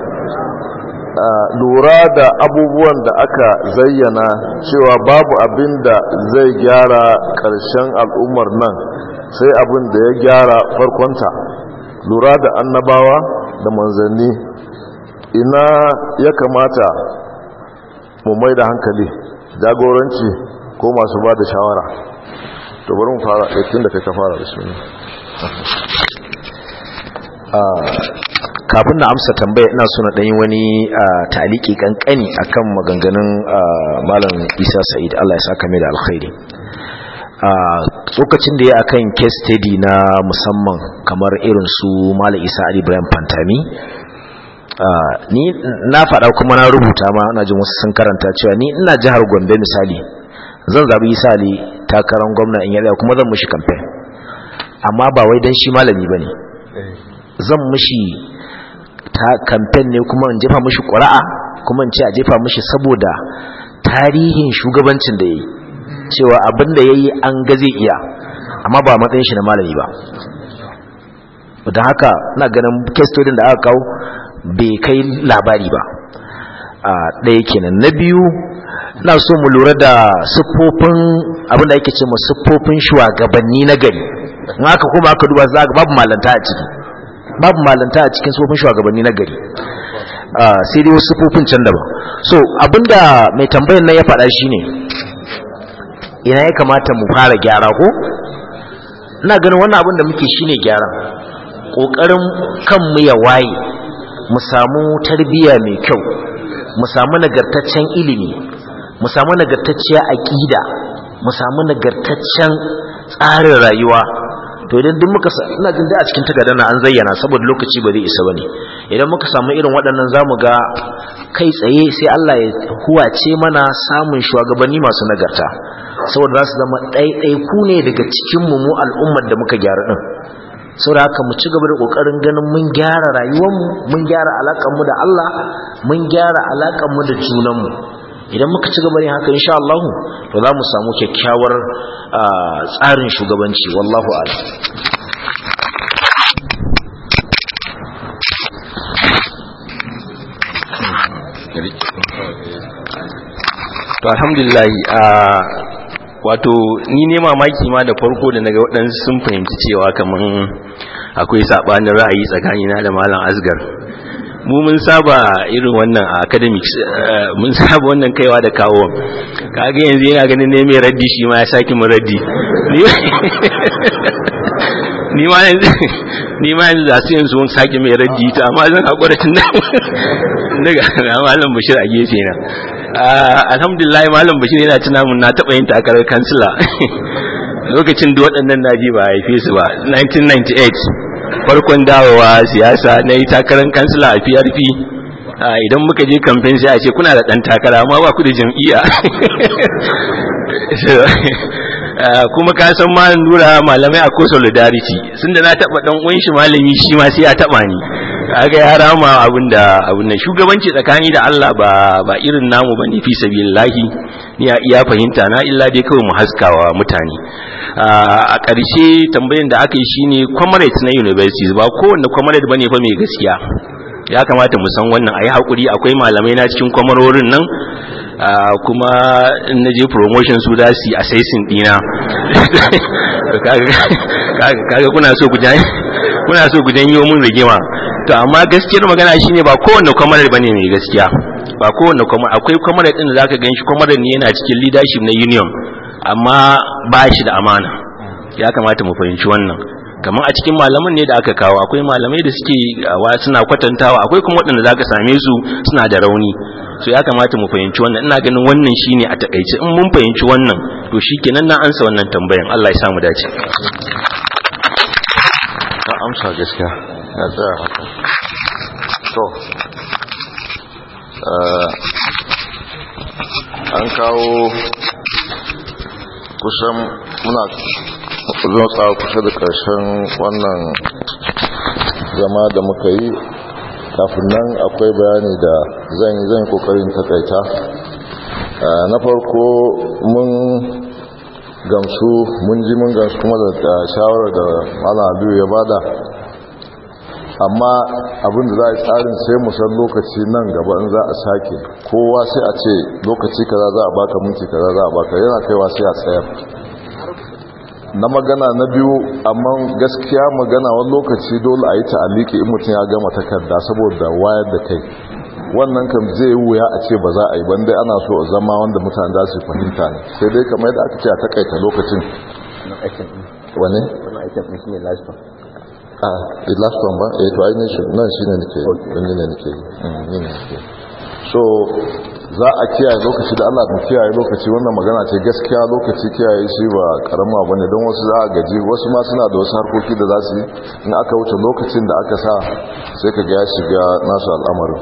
Speaker 1: lura da abubuwan da aka zayyana cewa babu abin da zai gyara ƙarshen al'ummar nan sai abin da ya gyara farkonta lura da annabawa da manzanni ina ya kamata mu mai da hankali jagoranci ko masu ba da shawara to bari mu fara ɗaikin da kai ka fara da suna
Speaker 7: kafin na amsa tambaya ina so na ɗanyi wani taliki kankani akan maganganun malam isa sa'id allah ya saka mai da alkhairi tsokacin da ya akan case study na musamman kamar irin su malam isa ali ibrahim fantami ni na faɗa kuma na rubuta ma na jin wasu sun karanta cewa ni ina jihar gombe misali zan zaɓi isa ali takarar gwamna in yada kuma zan mushi kamfen amma ba wai don shi malami ba ne zan mushi ta kamfen ne kuma in jefa mushi ƙura'a kuma in ce a jefa mushi saboda tarihin shugabancin da ya yi cewa abin da ya yi an ga zai iya amma ba matsayin shi na malami ba don haka na ganin kestodin da aka kawo bai kai labari ba a ɗaya kenan na biyu na so mu lura da siffofin abin da ake ce mu siffofin shugabanni na gari in aka kuma aka duba za babu malanta a ciki babu malanta a cikin siffofin shugabanni na gari sai dai wasu siffofin can daban so abinda mai tambayar nan ya faɗa shine ina ya kamata mu fara gyara ko ina ganin wannan abin da muke shine gyara ƙoƙarin kanmu ya waye mu samu tarbiyya mai kyau mu samu nagartaccen ilimi mu samu nagartacciyar aƙida mu samu nagartaccen tsarin rayuwa to idan duk muka ina jin da a cikin tagadana an zayyana saboda lokaci ba zai isa bane idan muka samu irin waɗannan zamu ga kai tsaye sai Allah ya huwace mana samun shugabanni masu nagarta saboda za su zama ɗaiɗaiku ne daga cikin mu mu al'ummar da muka gyara din saboda haka mu ci gaba da kokarin ganin mun gyara rayuwarmu mun gyara alaƙarmu da Allah mun gyara alaƙarmu da junanmu idan muka ci gaba ne haka insha Allah to za mu samu kyakkyawar tsarin shugabanci wallahu a'lam
Speaker 2: to alhamdulillah wato ni ne mamaki ma da farko da naga waɗansu sun fahimci cewa kaman akwai saɓanin ra'ayi tsakanina da malam asgar mu mun saba irin wannan a academics mun saba wannan kaiwa da kawo kaga yanzu yana ganin ne mai raddi shi ma ya saki mu raddi ni ma yanzu ni ma yanzu za su yanzu wani sake mai raddi ta amma zan haƙura tun daga malam bashir a gefe na alhamdulillah malam bashir yana tuna mun na taɓa yin takarar kansila lokacin da waɗannan naji ba haife su ba 1998 farkon dawowa siyasa na yi takarar kansila a prp idan muka je kamfen sai a ce kuna da ɗan takara amma ba ku da jam'iyya kuma ka san ma nura malamai a ko solidarity sun da na taɓa ɗan uwan shi malami shi ma sai ya taɓa ni kaga ya rama abin da abin nan shugabanci tsakani da Allah ba ba irin namu bane fi sabilillahi ni ya iya fahimta na illa dai kawai mu haskawa mutane a ƙarshe tambayin da aka yi shine comrades na universities ba kowanne comrade bane fa mai gaskiya ya kamata mu san wannan ayi hakuri akwai malamai na cikin kwamarorin nan kuma in na je promotion su da su assessing dina kaga kuna so ku kuna so ku janyo mun rigima to amma gaskiyar magana shine ba kowanne kwamarar bane mai gaskiya ba kowanne kuma akwai comrade din da zaka ganshi comrade ne yana cikin leadership na union amma ba shi da amana ya kamata mu fahimci wannan kamar a cikin malaman ne da aka kawo akwai malamai da suke wa suna kwatantawa akwai kuma waɗanda zaka same su suna da rauni so ya kamata mu fahimci wannan ina ganin wannan shine a takaice in mun fahimci wannan to shikenan na ansa wannan tambayan Allah ya samu dace
Speaker 1: ka amsa gaskiya ya tsaya haka to an kawo kusan muna zotsa kusa da ƙarshen wannan zama da muka yi kafin nan akwai bayani da zan yi zan kokarin takaita na farko mun gamsu mun ji mun gamsu kuma da shawarar da malam abiyu ya bada amma abin da za a tsarin sai mu san lokaci nan gaba in za a sake kowa sai a ce lokaci kaza za a baka minti kaza za a baka yana kaiwa sai a tsayar na magana na biyu amma gaskiya magana wani lokaci dole a yi ta'aliki in mutum ya gama takarda saboda wayar da kai wannan kam zai wuya a ce ba za a yi ban dai ana so a zama wanda mutane za su fahimta ne sai dai kamar yadda aka ce a takaita lokacin wane? a the last one ba eh to ai ne nan shine nake wani ne nake yi ne nake so za a kiyaye lokaci da Allah mu kiyaye lokaci wannan magana ce gaskiya lokaci kiyaye shi ba karama bane don wasu za a gaji wasu ma suna da wasu harkoki da za su yi in aka wuce lokacin da aka sa sai ka ga ya shiga nasu al'amarin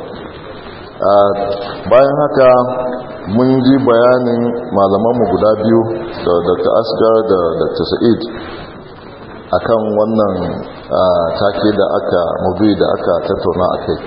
Speaker 1: bayan haka mun ji bayanin malamanmu guda biyu da dr asgar da dr sa'id akan wannan take da aka mabi da aka tattauna a kai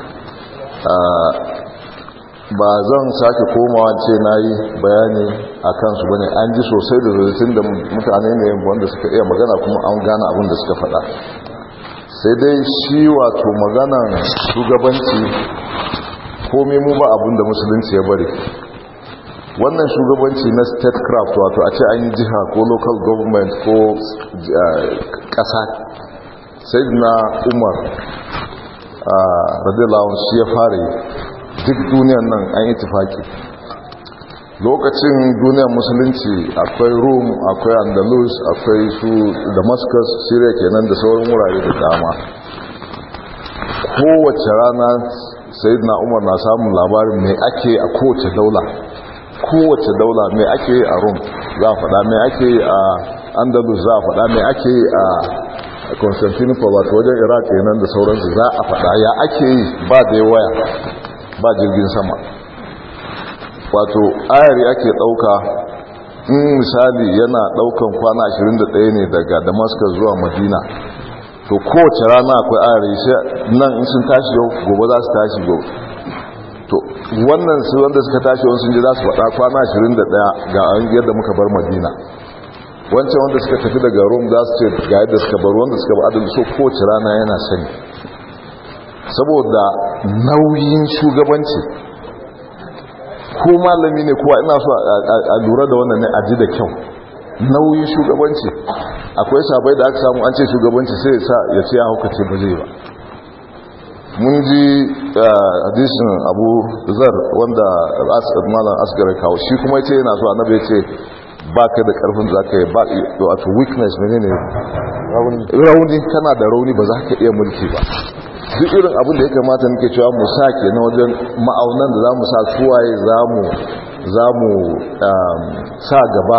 Speaker 1: ba zan sake komawa ce na yi bayani a kansu bane an ji sosai da zurfin da mutane ne wanda suka iya magana kuma an gane abin da suka faɗa sai dai shi wato maganan shugabanci komai mu ba abin da musulunci ya bari wannan shugabanci na statecraft wato a ce an yi jiha ko local government ko ƙasa sai na umar a radiyallahu shi ya fara yi duk duniyan nan an yi tufaki lokacin duniyar musulunci akwai rome akwai andalus akwai su damascus syria kenan da sauran wurare da dama kowace rana na umar na samun labarin mai ake a kowace daula kowace daula mai ake a rome za a faɗa mai ake a andalus za a faɗa mai ake a constantinople wato wajen iraq kenan da sauransu za a faɗa ya ake yi ba da waya ba jirgin sama wato ayari ake ɗauka in misali yana ɗaukan kwana 21 ne daga damascus zuwa madina to kowace rana akwai ayari sai nan in sun tashi yau gobe za su tashi gobe to wannan su wanda suka tashi wani sun ji za su faɗa kwana 21 ga an yadda muka bar madina wancan wanda suka tafi daga rome za su ce ga yadda suka bar wanda suka ba adal so kowace rana yana sani saboda nauyin shugabanci ko malami ne kuwa ina so a lura da wannan ne a ji da kyau nauyin shugabanci akwai sabai da aka samu an ce shugabanci sai sa ya ce ya haukace ba zai ba mun ji hadisin abu zar wanda malam asgar kawo shi kuma ya ce yana so annabi ya ce ba ka da karfin da za ka yi ba wato weakness ne ne rauni kana da rauni ba za ka iya mulki ba duk irin abin da ya kamata nake cewa mu sa ke na wajen ma'aunan da za mu sa suwaye za mu sa gaba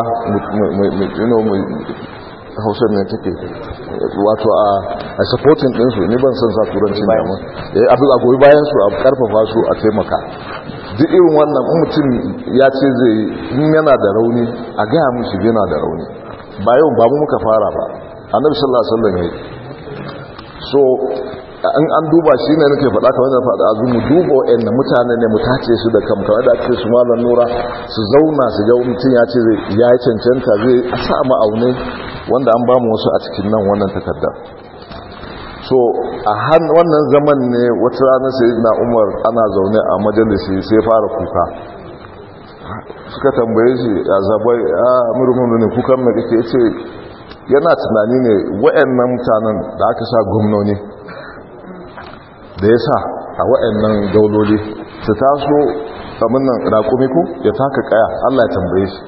Speaker 1: hausar ne take wato a supporting ɗinsu ni ban san sa turanci da mu abin a goyi bayan su a karfafa su a taimaka duk irin wannan mutum ya ce zai in yana da rauni a gaya musu yana da rauni ba yau ba mu muka fara ba annabi sallallahu alaihi wasallam yayi so an an duba shi ne nake faɗa kamar da faɗa azu mu duba wa'anda mutane ne mu tace su da kam kamar da ake su malam nura su zauna su ga mutum ya ce zai ya yi cancanta zai a sa ma'aune wanda an ba mu wasu a cikin nan wannan takardar so a han wannan zaman ne wata rana sai na umar ana zaune a majalisi sai fara kuka suka tambaye shi a zabai a murmunu ne kukan mai kake ce yana tunani ne wa'annan mutanen da aka sa gwamnoni da ya sa a wa'annan dauloli ta taso abin nan raƙumi ko ya taka kaya Allah ya tambaye shi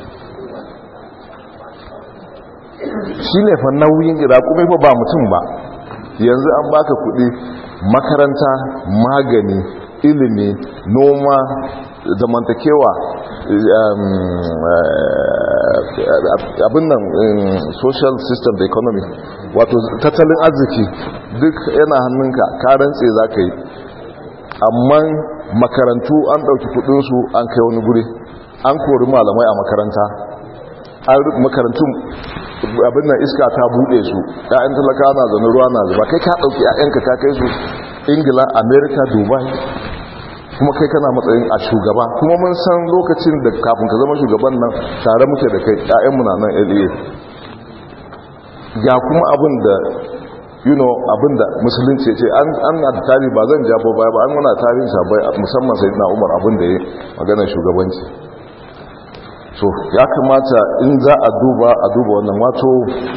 Speaker 1: shi ne fa nauyin raƙumi fa ba mutum ba yanzu an baka kuɗi makaranta magani ilimi noma zamantakewa abin nan social system da economy wato tattalin arziki duk yana hannunka karantse za ka yi amma makarantu an ɗauki kudinsu an kai wani guri an kori malamai a makaranta makarantun abin nan iska ta buɗe su ‘ya'yan talaka na zaune ruwa na zuba kai ka ɗauki ‘ya'yanka ka kai su ingila america dubai kuma kai kana matsayin a shugaba kuma mun san lokacin da kafin ka zama shugaban nan tare muke da kai ‘ya'yanmu na nan LA ga kuma abin da you know abin da musulunci ce an na da tarihi ba zan jabo baya ba an wana tarihin sabai musamman sai na umar abin da ya maganar shugabanci so ya kamata in za a duba a duba wannan wato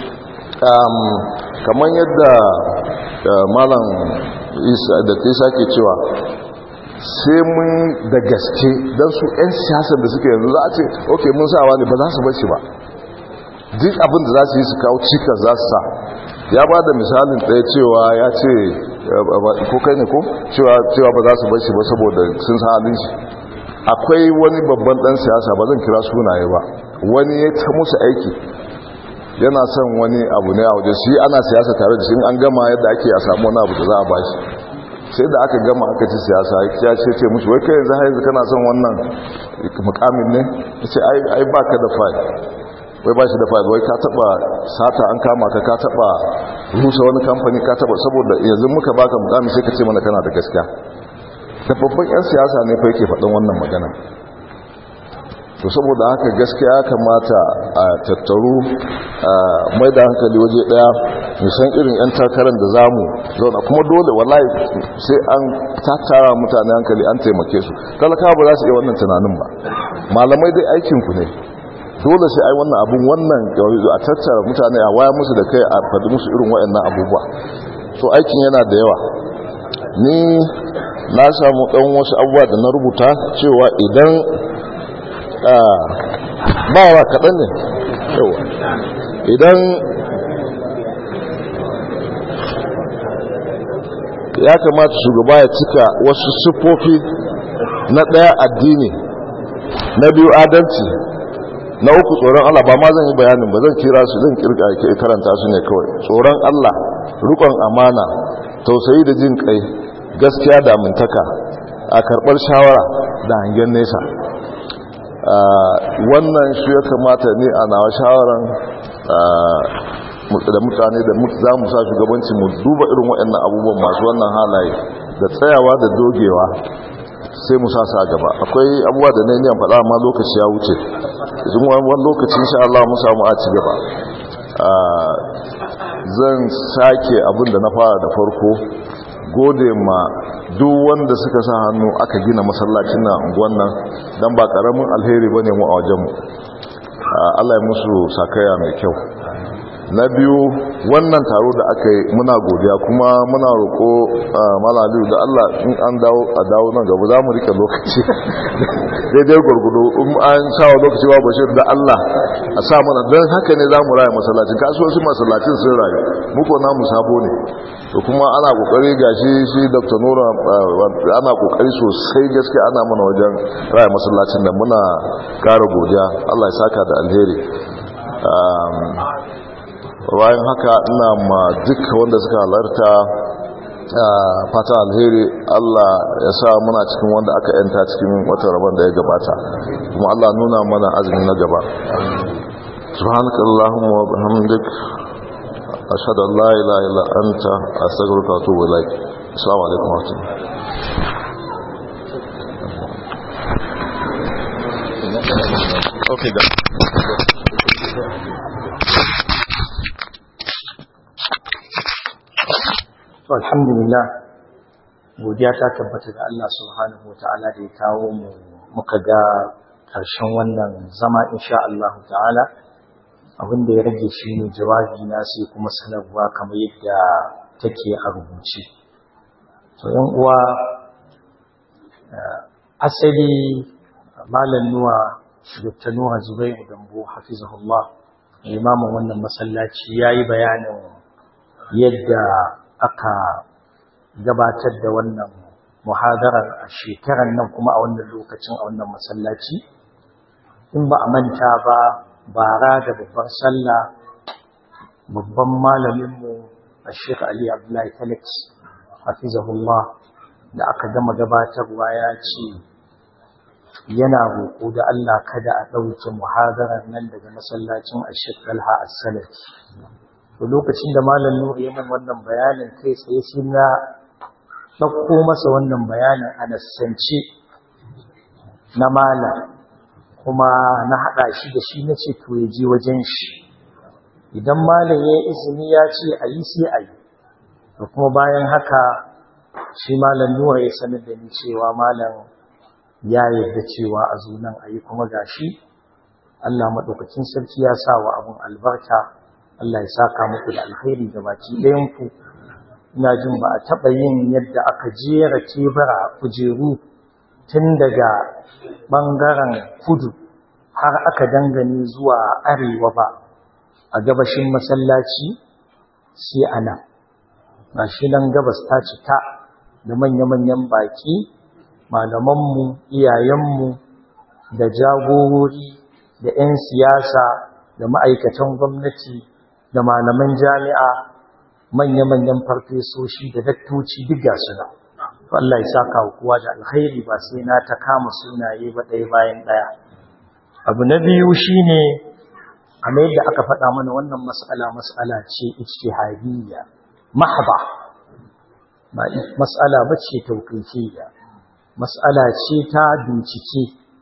Speaker 1: kamar yadda malam da ta sake cewa sai mun da gaske don su 'yan siyasar da suke yanzu za a ce ok mun sawa ne ba za su bashi ba duk abin da za su yi su kawo cikas za su sa ya ba da misalin ɗaya cewa ya ce ko kai ne ko cewa ba za su bashi ba saboda sun sa halin shi akwai wani babban ɗan siyasa ba zan kira sunaye ba wani ya ta musu aiki yana son wani abu ne a waje shi ana siyasa tare da shi an gama yadda ake a samu wani abu da za a bashi sai da aka gama aka ci siyasa ya ce ce mushi wai kai yanzu haizu kana son wannan mukamin ne ya ce ai ba ka da fai wai ba shi da fai wai ka taba sata an kama ka ka taba rusa wani kamfani ka taba saboda yanzu muka baka mukamin sai ka ce mana kana da gaskiya da babban 'yan siyasa ne fa yake faɗin wannan magana to saboda haka gaskiya ya kamata a tattaru mai da hankali waje daya san irin 'yan takarar da zamu zauna kuma dole wallahi sai an tattara mutane hankali an taimake su talakawa ba za su iya wannan tunanin ba malamai dai aikinku ne dole sai ai wannan abun wannan a tattara mutane a waya musu da kai a faɗi musu irin waɗannan abubuwa so aikin yana da yawa ni na samu ɗan wasu abubuwa da na rubuta cewa idan ba wa kaɗan ne yawa idan ya kamata shugaba ya cika wasu siffofi na ɗaya addini na biyu adalci na uku tsoron Allah ba ma zan yi bayanin ba zan kira su zan karanta su ne kawai tsoron Allah rukon amana tausayi da jin kai gaskiya da amintaka a karɓar shawara da hangen nesa wannan shi ya kamata ne a nawa shawaran da mutane da za mu sa shugabanci mu duba irin waɗannan abubuwan masu wannan halaye da tsayawa da dogewa sai mu sa sa gaba akwai abubuwa da niyan faɗa amma lokaci ya wuce idan wani lokaci insha Allah mu samu a ci gaba zan sake abin da na fara da farko gode ma duk wanda suka sa hannu aka gina masallacin na unguwan nan don ba karamin alheri bane mu a wajenmu Allah ya musu sakaya mai kyau na biyu wannan taro da aka yi muna godiya kuma muna roƙo malaliyu da Allah in an dawo a dawo nan gaba za mu rike lokaci daidai gwargudu in an sawa lokaci ba bashir da Allah a sa mana don haka ne za mu raya masallacin kasuwanci masallacin sun rayu muku namu sabo ne to kuma ana kokari gashi shi dr nura ana kokari sosai gaske ana mana wajen raya masallacin da muna kara godiya Allah ya saka da alheri bayan haka ina ma duka wanda suka halarta fata alheri Allah ya sa muna cikin wanda aka yanta cikin watan rabon da ya gabata kuma Allah nuna mana azumi na gaba subhanaka allahumma wa bihamdik ashhadu an la ilaha illa anta astaghfiruka wa atubu ilaik assalamu alaikum wa rahmatullahi okay
Speaker 5: to alhamdulillah godiya ta tabbata ga Allah subhanahu wataala da ya kawo mu muka ga karshen wannan zama insha Allah ta'ala abin da ya rage shi ne jawabi na sai kuma sanarwa kamar yadda take a rubuce to yan uwa asali malam nuwa dr nuwa zubairu dambo hafizahullah limamin wannan masallaci ya yi bayanin yadda aka gabatar da wannan muhadarar a shekarar nan kuma a wannan lokacin a wannan masallaci in ba a manta ba bara da babbar sallah babban malaminmu a shek ali abdullahi felix hafizahullah da aka gama gabatarwa ya ce yana roƙo da Allah kada a ɗauke muhadarar nan daga masallacin ashek dalha as-salafi to lokacin da malam nuri ya min wannan bayanin kai tsaye sai na ɗauko masa wannan bayanin a nassance na malam kuma na haɗa shi da shi na ce to ya je wajen shi idan malam ya yi izini ya ce a yi sai a yi da kuma bayan haka shi malam nura ya sanar da ni cewa malam ya yarda cewa a zunan a yi kuma gashi Allah maɗaukacin sarki ya sa wa abin albarka Allah ya saka muku da alkhairi ga baki ɗayanku ina jin ba a taɓa yin yadda aka jera tebura kujeru tun daga ɓangaren kudu har aka dangane zuwa arewa ba a gabashin masallaci sai a nan ga shi nan gabas ta cika da manya-manyan baƙi malamanmu iyayenmu da jagorori da 'yan siyasa da ma'aikatan gwamnati da malaman jami'a manya-manyan farfesoshi da dattoci duk ga suna Allah ya saka wa kowa da alkhairi ba sai na ta kama sunaye ba ɗaya bayan ɗaya abu na biyu shine kamar yadda aka faɗa mana wannan mas'ala mas'ala ce ijtihadiyya mahba ba mas'ala bace tawqifiyya mas'ala ce ta bincike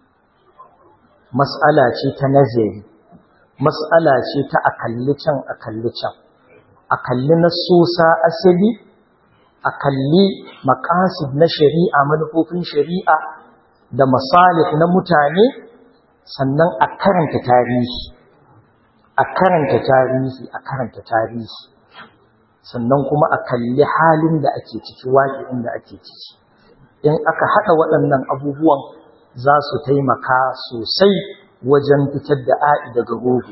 Speaker 5: mas'ala ce ta nazari mas'ala ce ta akalli can akalli can akalli nasosa asali akalli maqasid na shari'a manufofin shari'a da masalih na mutane sannan a karanta tarihi a karanta tarihi a karanta tarihi sannan kuma a kalli halin da ake ciki waƙi'in da ake ciki in aka haɗa waɗannan abubuwan za su taimaka sosai wajen fitar da a'i daga rogo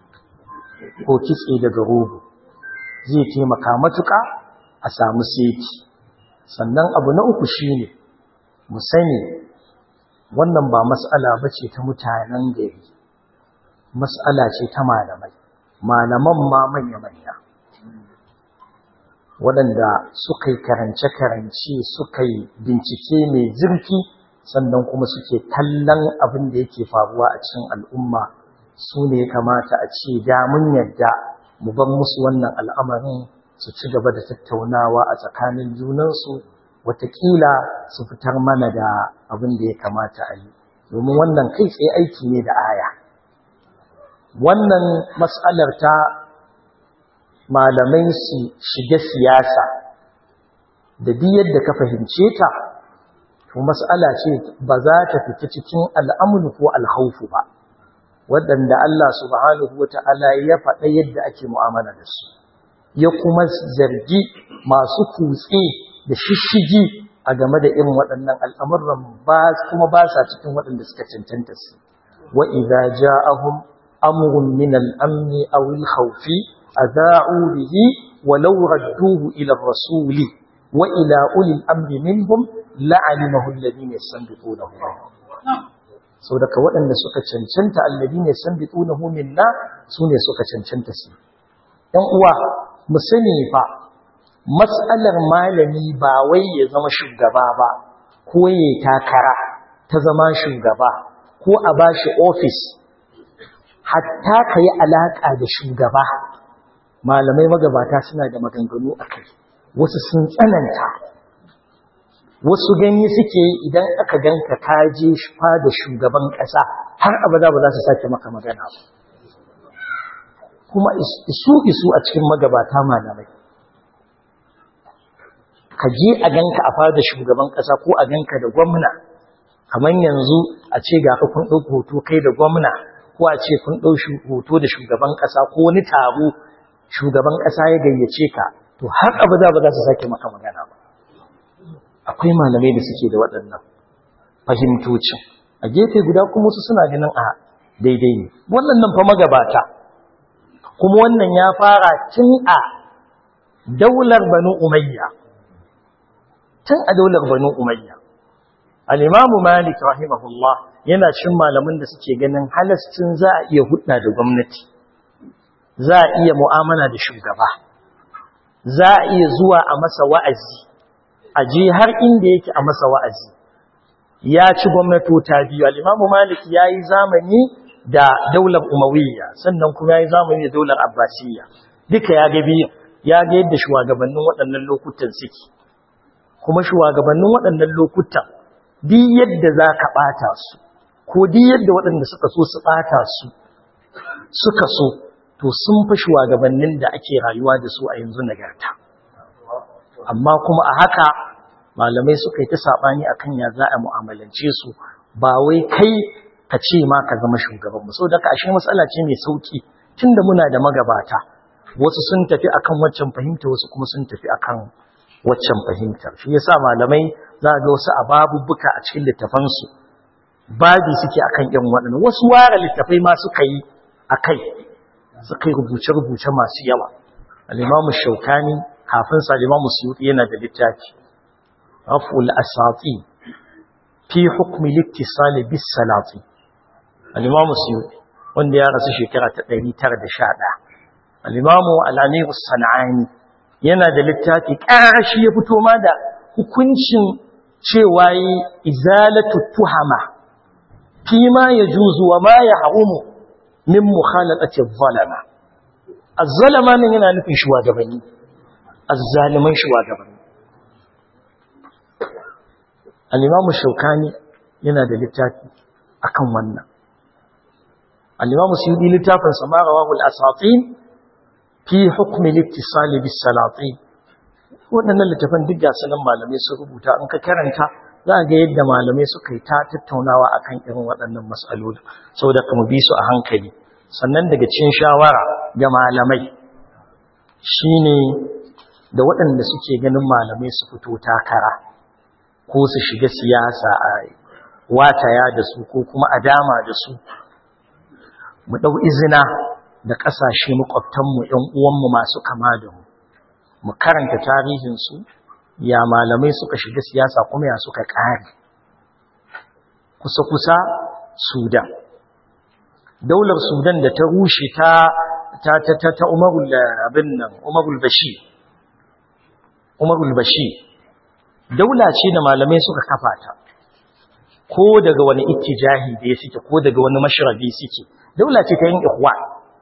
Speaker 5: ko kitse daga rogo zai taimaka matuƙa a samu seti sannan abu na uku shine mu sani wannan ba mas'ala bace ta mutanen gari mas'ala ce ta malamai malaman ma manya-manya waɗanda suka yi karance-karance suka yi bincike mai zurfi sannan kuma suke kallon abin da yake faruwa a cikin al'umma su ne ya kamata a ce damun yadda mu ban musu wannan al'amarin su ci gaba da tattaunawa a tsakanin junansu watakila su fitar mana da abin da ya kamata a yi domin wannan kai tsaye aiki ne da aya wannan matsalar ta malamai su shiga siyasa da duk yadda ka fahimce ta to mas'ala ce ba za ta fita cikin al'amru ko alhaufu ba waɗanda Allah subhanahu wata'ala ya faɗa yadda ake mu'amala da su ya kuma zargi masu kutse da shishigi a game da irin waɗannan al'amuran ba kuma ba sa cikin waɗanda suka cancanta su wa idza ja'ahum amrun min al-amni aw al-khawfi adha'u bihi walau radduhu ila ar-rasul wa ila ulil amri minhum la'alimahu alladhina yastanbitunahu sau daga waɗanda suka cancanta alladhina yastanbitunahu minna sune suka cancanta su ɗan uwa mu sani fa matsalar malami ba wai ya zama shugaba ba ko ya takara ta zama shugaba ko a bashi ofis hatta ka yi alaƙa da shugaba malamai magabata suna da maganganu a kai wasu sun tsananta wasu gani suke idan aka ganka kaje fa da shugaban ƙasa har abada ba za su sake maka magana ba kuma isu isu a cikin magabata malamai ka je a ganka a fada shugaban ƙasa ko a ganka da gwamna kamar yanzu a ce ga ka kun ɗauki hoto kai da gwamna ko a ce kun ɗau hoto da shugaban ƙasa ko wani taro shugaban ƙasa ya gayyace ka to har abada ba za su sake maka magana ba akwai malamai da suke da waɗannan fahimtocin a gefe guda kuma su suna ganin a daidai ne wannan nan fa magabata kuma wannan ya fara tun a daular banu umayya tun a daular banu umayya al-imamu malik rahimahullah yana cin malamin da suke ganin halascin za a iya hudda da gwamnati za a iya mu'amala da shugaba za a iya zuwa a masa wa'azi a je har inda yake a masa wa'azi ya ci gwamnatota biyu al-imamu malik ya yi zamani da daular umawiyya sannan kuma ya yi zamani da daular abbasiyya duka ya ga biyu ya ga yadda shugabannin waɗannan lokutan suke kuma shugabannin waɗannan lokutan duk yadda za ka ɓata su ko duk yadda waɗanda suka so su ɓata su suka so to sun fi shugabannin da ake rayuwa da su a yanzu nagarta amma kuma a haka malamai suka yi ta saɓani akan ya za a mu'amalance su ba wai kai ka ce ma ka zama shugaban so da ashe matsala ce mai sauki tunda muna da magabata wasu sun tafi akan waccan fahimta wasu kuma sun tafi akan waccan fahimtar shi yasa malamai za ga wasu ababubbuka a cikin littafansu babi suke akan yan waɗannan wasu ware littafai ma suka yi akai suka yi rubuce-rubuce masu yawa al-imamu shaukani kafin sa al-imamu suyuti yana da littafi raf'ul asati fi hukmi littisali bis salati al-imamu suyuti wanda ya rasu shekara ta 911 al-imamu al-amir sanani yana da littafi ƙarashi ya fito ma da hukuncin cewa yi izalatu tuhama fi ma ya juzu wa ma ya harumu min mukhalatati zalama az-zalama nan yana nufin shugabanni az-zaliman shugabanni al-imamu shaukani yana da littafi akan wannan al-imamu suyudi littafin samarawa al-asatin fi hukmi littisali bis salati waɗannan littafan duk gasu nan malamai su rubuta in ka karanta za ga yadda malamai suka yi ta tattaunawa akan irin waɗannan matsaloli saboda kuma bi su a hankali sannan daga cikin shawara ga malamai shine da waɗanda suke ganin malamai su fito takara ko su shiga siyasa a wataya da su ko kuma a dama da su mu ɗau izina da ƙasashe makwabtanmu ‘yan uwanmu masu kama da mu, mu karanta tarihinsu, ya malamai suka shiga siyasa kuma ya suka ƙare. Kusa-kusa Sudan. Daular Sudan da ta rushe ta ta ta ta ta Umarul abin nan, Umarul Bashir. Umarul Bashir. Daula ce da malamai suka kafa ta. Ko daga wani ittijahi da ya suke, ko daga wani mashrabi suke. Daula ce ta yin ikhwan.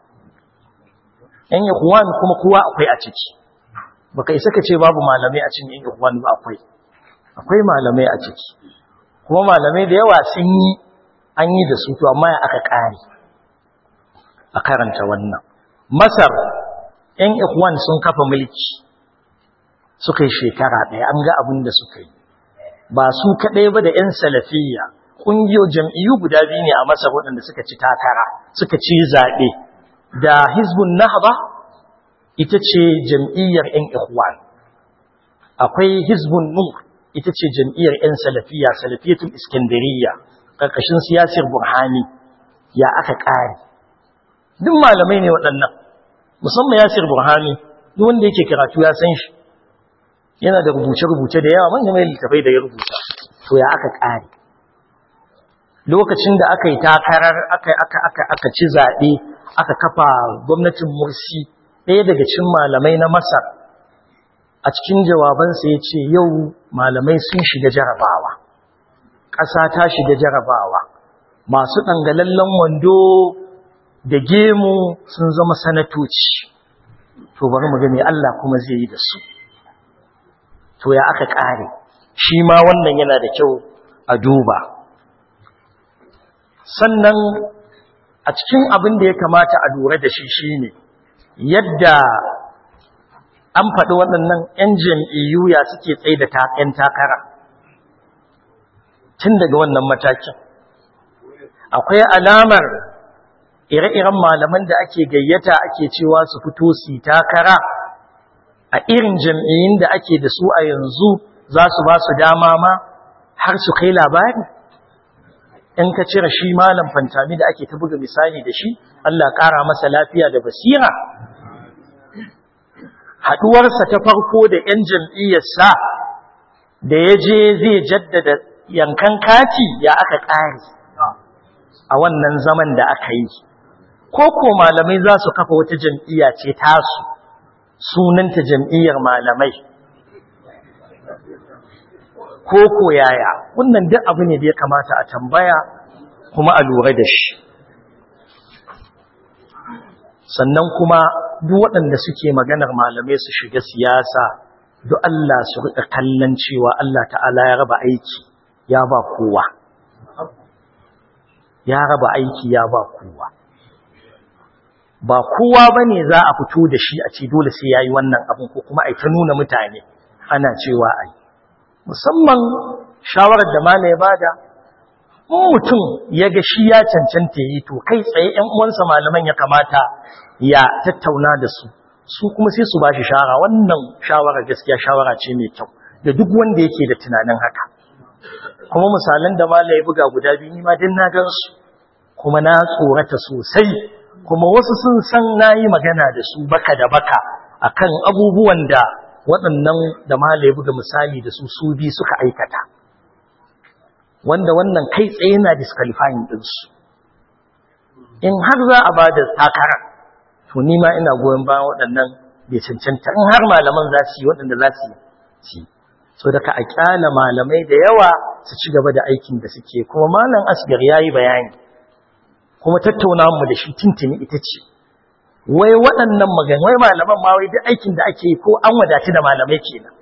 Speaker 5: ‘yan ikhwan kuma kowa akwai a ciki baka isa ka ce babu malamai a cikin ‘yan ikhwan ba akwai akwai malamai a ciki kuma malamai da yawa sun yi an yi da su to amma ya aka ƙare a karanta wannan masar ‘yan ikhwan sun kafa mulki suka yi shekara ɗaya an ga abin da suka yi ba su kaɗai ba da ‘yan salafiyya ƙungiyo jam'iyyu guda biyu ne a masar waɗanda suka ci takara suka ci zaɓe da hizbun nahba ita ce jam'iyyar 'yan ikhwan akwai hizbun nur ita ce jam'iyyar 'yan salafiya salafiyatul iskandariya ƙarƙashin siyasar burhani ya aka ƙare duk malamai ne waɗannan musamman yasir burhani duk wanda yake karatu ya san shi yana da rubuce-rubuce da yawa manyan mai littafai da ya rubuta to ya aka ƙare lokacin da aka yi takarar aka ci zaɓe aka kafa gwamnatin mursi ɗaya daga cikin malamai na masar a cikin jawabansa ya ce yau malamai sun shiga jarabawa ƙasa ta shiga jarabawa masu ɗangalallen wando da gemu sun zama sanatoci to bari mu gani Allah kuma zai yi da su to ya aka ƙare shi ma wannan yana da kyau a duba sannan a cikin abin da ya kamata a lura da shi shine yadda an faɗi waɗannan 'yan jam'iyyu ya suke tsaye da ‘yan takara tun daga wannan matakin akwai alamar ire-iren malaman da ake gayyata ake cewa su fito su takara a irin jam'iyyun da ake da su a yanzu za su ba su dama ma har su kai labari in ka cire shi malam fantami da ake ta buga misali da shi Allah ƙara masa lafiya da basira haɗuwarsa ta farko da 'yan jam'iyyarsa da ya je zai jaddada yankan kati ya aka ƙari a wannan zaman da aka yi ko ko malamai za su kafa wata jam'iyya ce tasu sunanta jam'iyyar malamai ko ko yaya wannan duk abu ne da ya kamata a tambaya kuma a lura da shi sannan kuma duk waɗanda suke maganar malamai su shiga siyasa duk Allah su riƙa kallon cewa Allah ta'ala ya raba aiki ya ba kowa ya raba aiki ya ba kowa ba kowa bane za a fito da shi a ce dole sai yayi wannan abin ko kuma ai ta nuna mutane ana cewa ai musamman shawarar da mala ya bada mutum ya ga shi ya cancanta yi to kai tsaye ƴan uwansa malaman ya kamata ya tattauna da su su kuma sai su bashi shawara wannan shawara gaskiya shawara ce mai kyau da duk wanda yake da tunanin haka kuma misalan da mala ya buga guda biyu ni ma din na gan su kuma na tsorata sosai kuma wasu sun san nayi magana da su baka da baka akan abubuwan da waɗannan da mala ya buga misali da su su bi suka aikata wanda wannan kai tsaye na disqualifying ɗinsu in har za a ba da takara to ni ma ina goyon bayan waɗannan bai cancanta in har malaman za su yi waɗanda za su yi so daga a kyala malamai da yawa su ci gaba da aikin da suke kuma malam asgar ya yi bayani kuma tattauna mu da shi tintini ita ce wai waɗannan magana wai malaman ma wai duk aikin da ake yi ko an wadatu da malamai kenan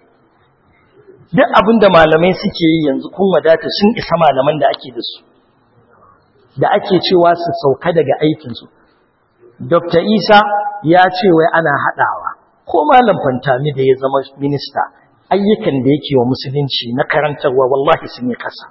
Speaker 5: duk abin da malamai suke yi yanzu kun wadata sun isa malaman da ake da su da ake cewa su sauka daga aikinsu Dr. Isa ya ce wai ana haɗawa ko malam fantami da ya zama minista ayyukan da yake wa musulunci na karantarwa wallahi sun yi kasa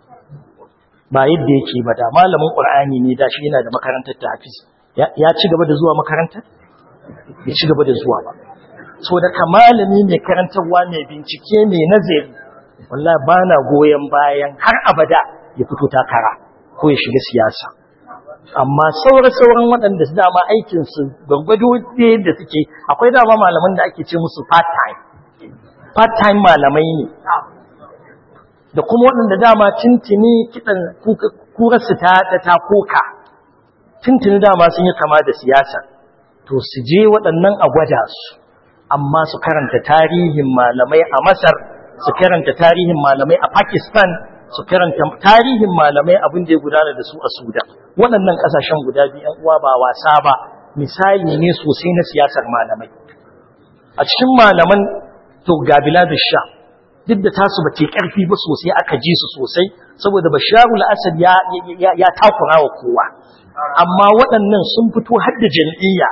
Speaker 5: ba yadda yake ba da malamin ƙur'ani ne da shi yana da makarantar ta hafiz ya ci gaba da zuwa makarantar ya ci gaba da zuwa ba so da kamalami mai karantarwa mai bincike mai nazari wallahi ba na goyon bayan har abada ya fito takara ko ya shiga siyasa amma sauran-sauran waɗanda su dama aikinsu gwargwado da suke akwai dama malaman da ake ce musu part-time part-time malamai ne da kuma waɗanda dama tintini kiɗan kurarsu ta ta koka tintini dama sun yi kama da siyasa to su je waɗannan a gwada su amma su karanta tarihin malamai a masar su karanta tarihin malamai a pakistan su karanta tarihin malamai abin da ya gudana da su a Sudan waɗannan ƙasashen guda biyu ‘yan uwa ba wasa ba misali ne sosai na siyasar malamai a cikin malaman to ga biladu sha duk da tasu ba ke ƙarfi ba sosai aka ji su sosai saboda basharul asad ya ya takura wa kowa amma waɗannan sun fito har da jam'iyya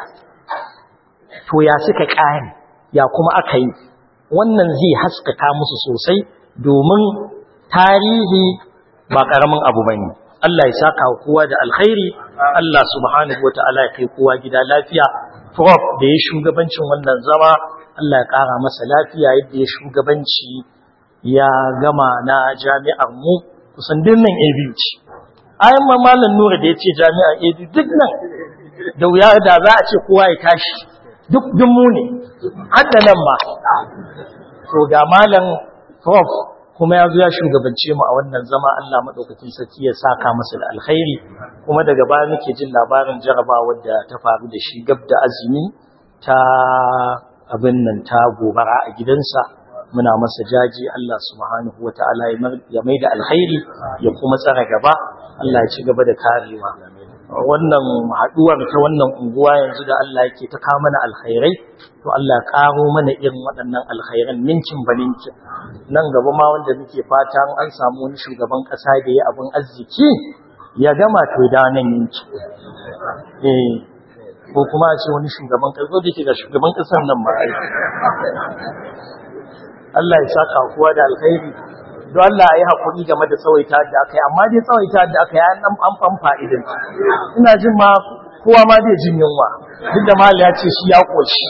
Speaker 5: to ya suka ƙare ya kuma aka yi wannan zai haskaka musu sosai domin tarihi ba ƙaramin abu ba ne Allah ya saka wa kowa da alkhairi Allah subhanahu wa ta'ala ya kai kowa gida lafiya prof da ya shugabancin wannan zama Allah ya ƙara masa lafiya yadda ya shugabanci ya gama na jami'ar mu kusan dinnan ABU ce ayan ma malam Nura da ya ce jami'ar ABU duk nan da wuya da za a ce kowa ya tashi duk dun mu ne har da nan ma to ga malam prof kuma ya zo ya shugabance mu a wannan zama Allah madaukakin sarki ya saka masa da alkhairi kuma daga baya muke jin labarin jarabawar da ta faru da shi gab da azumi ta abin nan ta gobara a gidansa muna masa jaji Allah subhanahu wataala ya mai da alkhairi ya kuma tsara gaba Allah ya ci gaba da karewa wannan haduwar ta wannan unguwa yanzu da Allah yake ta kawo mana alkhairai to Allah karo mana irin waɗannan alkhairan ninkin ba ninkin nan gaba ma wanda muke fata an samu wani shugaban ƙasa da ya abin arziki ya gama to da nan yanki eh ko kuma a ce wani shugaban ƙasa da ke ga shugaban ƙasar nan ma Allah ya saka kowa da alkhairi don Allah ya yi haƙuri game da tsawaita da aka yi amma dai tsawaita da aka yi an an famfa idan ina jin ma kowa ma zai jin yunwa duk da mal ya ce shi ya koshi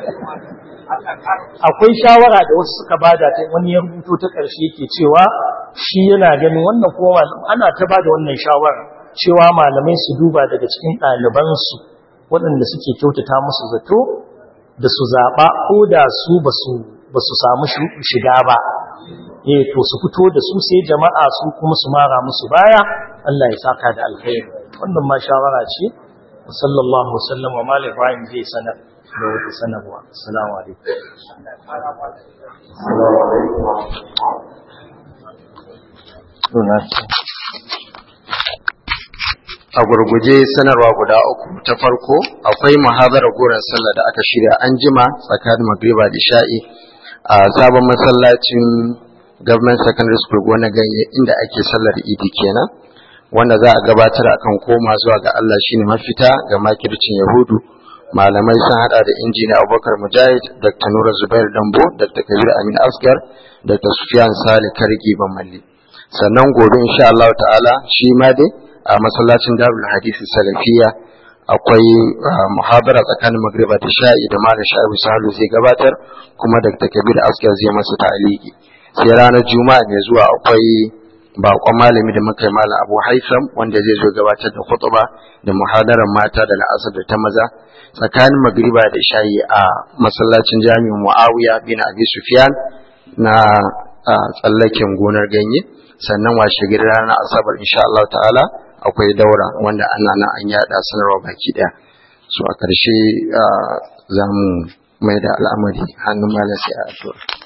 Speaker 5: akwai shawara da wasu suka bada ta wani ya rubuto ta ƙarshe yake cewa shi yana ganin wannan kuma ana ta ba da wannan shawara cewa malamai su duba daga cikin ɗalibansu waɗanda suke kyautata musu zato da su zaɓa ko da su ba su samu shiga ba eh to su fito da su sai jama'a su kuma su mara musu baya Allah ya saka da alkhairi wannan ma shawara ce sallallahu wasallam wa malik ibrahim zai sanar da wata sanarwa assalamu alaikum
Speaker 8: a gurguje sanarwa guda uku ta farko akwai muhadarar goron sallah da aka shirya an jima tsakanin magriba da sha'i a sabon masallacin government secondary school gona ganye inda ake sallar idi kenan wanda za a gabatar akan koma zuwa ga Allah shine mafita ga makircin yahudu malamai sun hada da injiniya abubakar mujahid dr nura zubair dambo dr kabir amin asgar dr sufyan sale kargi bamalli sannan gobe insha Allah ta'ala shi ma dai a masallacin darul hadisi salafiya akwai muhabara tsakanin magriba da sha'i da malam sha'ibu sahalu zai gabatar kuma dr kabir asgar zai masa ta'aliki sai ranar juma'a mai zuwa akwai bakon malami da muka yi malam abu haifam wanda zai zo gabatar da khutba da muhadarar mata da la'asar da ta maza tsakanin magriba da shayi a masallacin jami'in muawiya bin abi sufyan na tsallaken gonar ganye sannan washe gari ranar asabar insha Allah ta'ala akwai daura wanda ana nan an yada sanarwa baki daya so a ƙarshe za mu mai da al'amari hannun malam sai a addu'a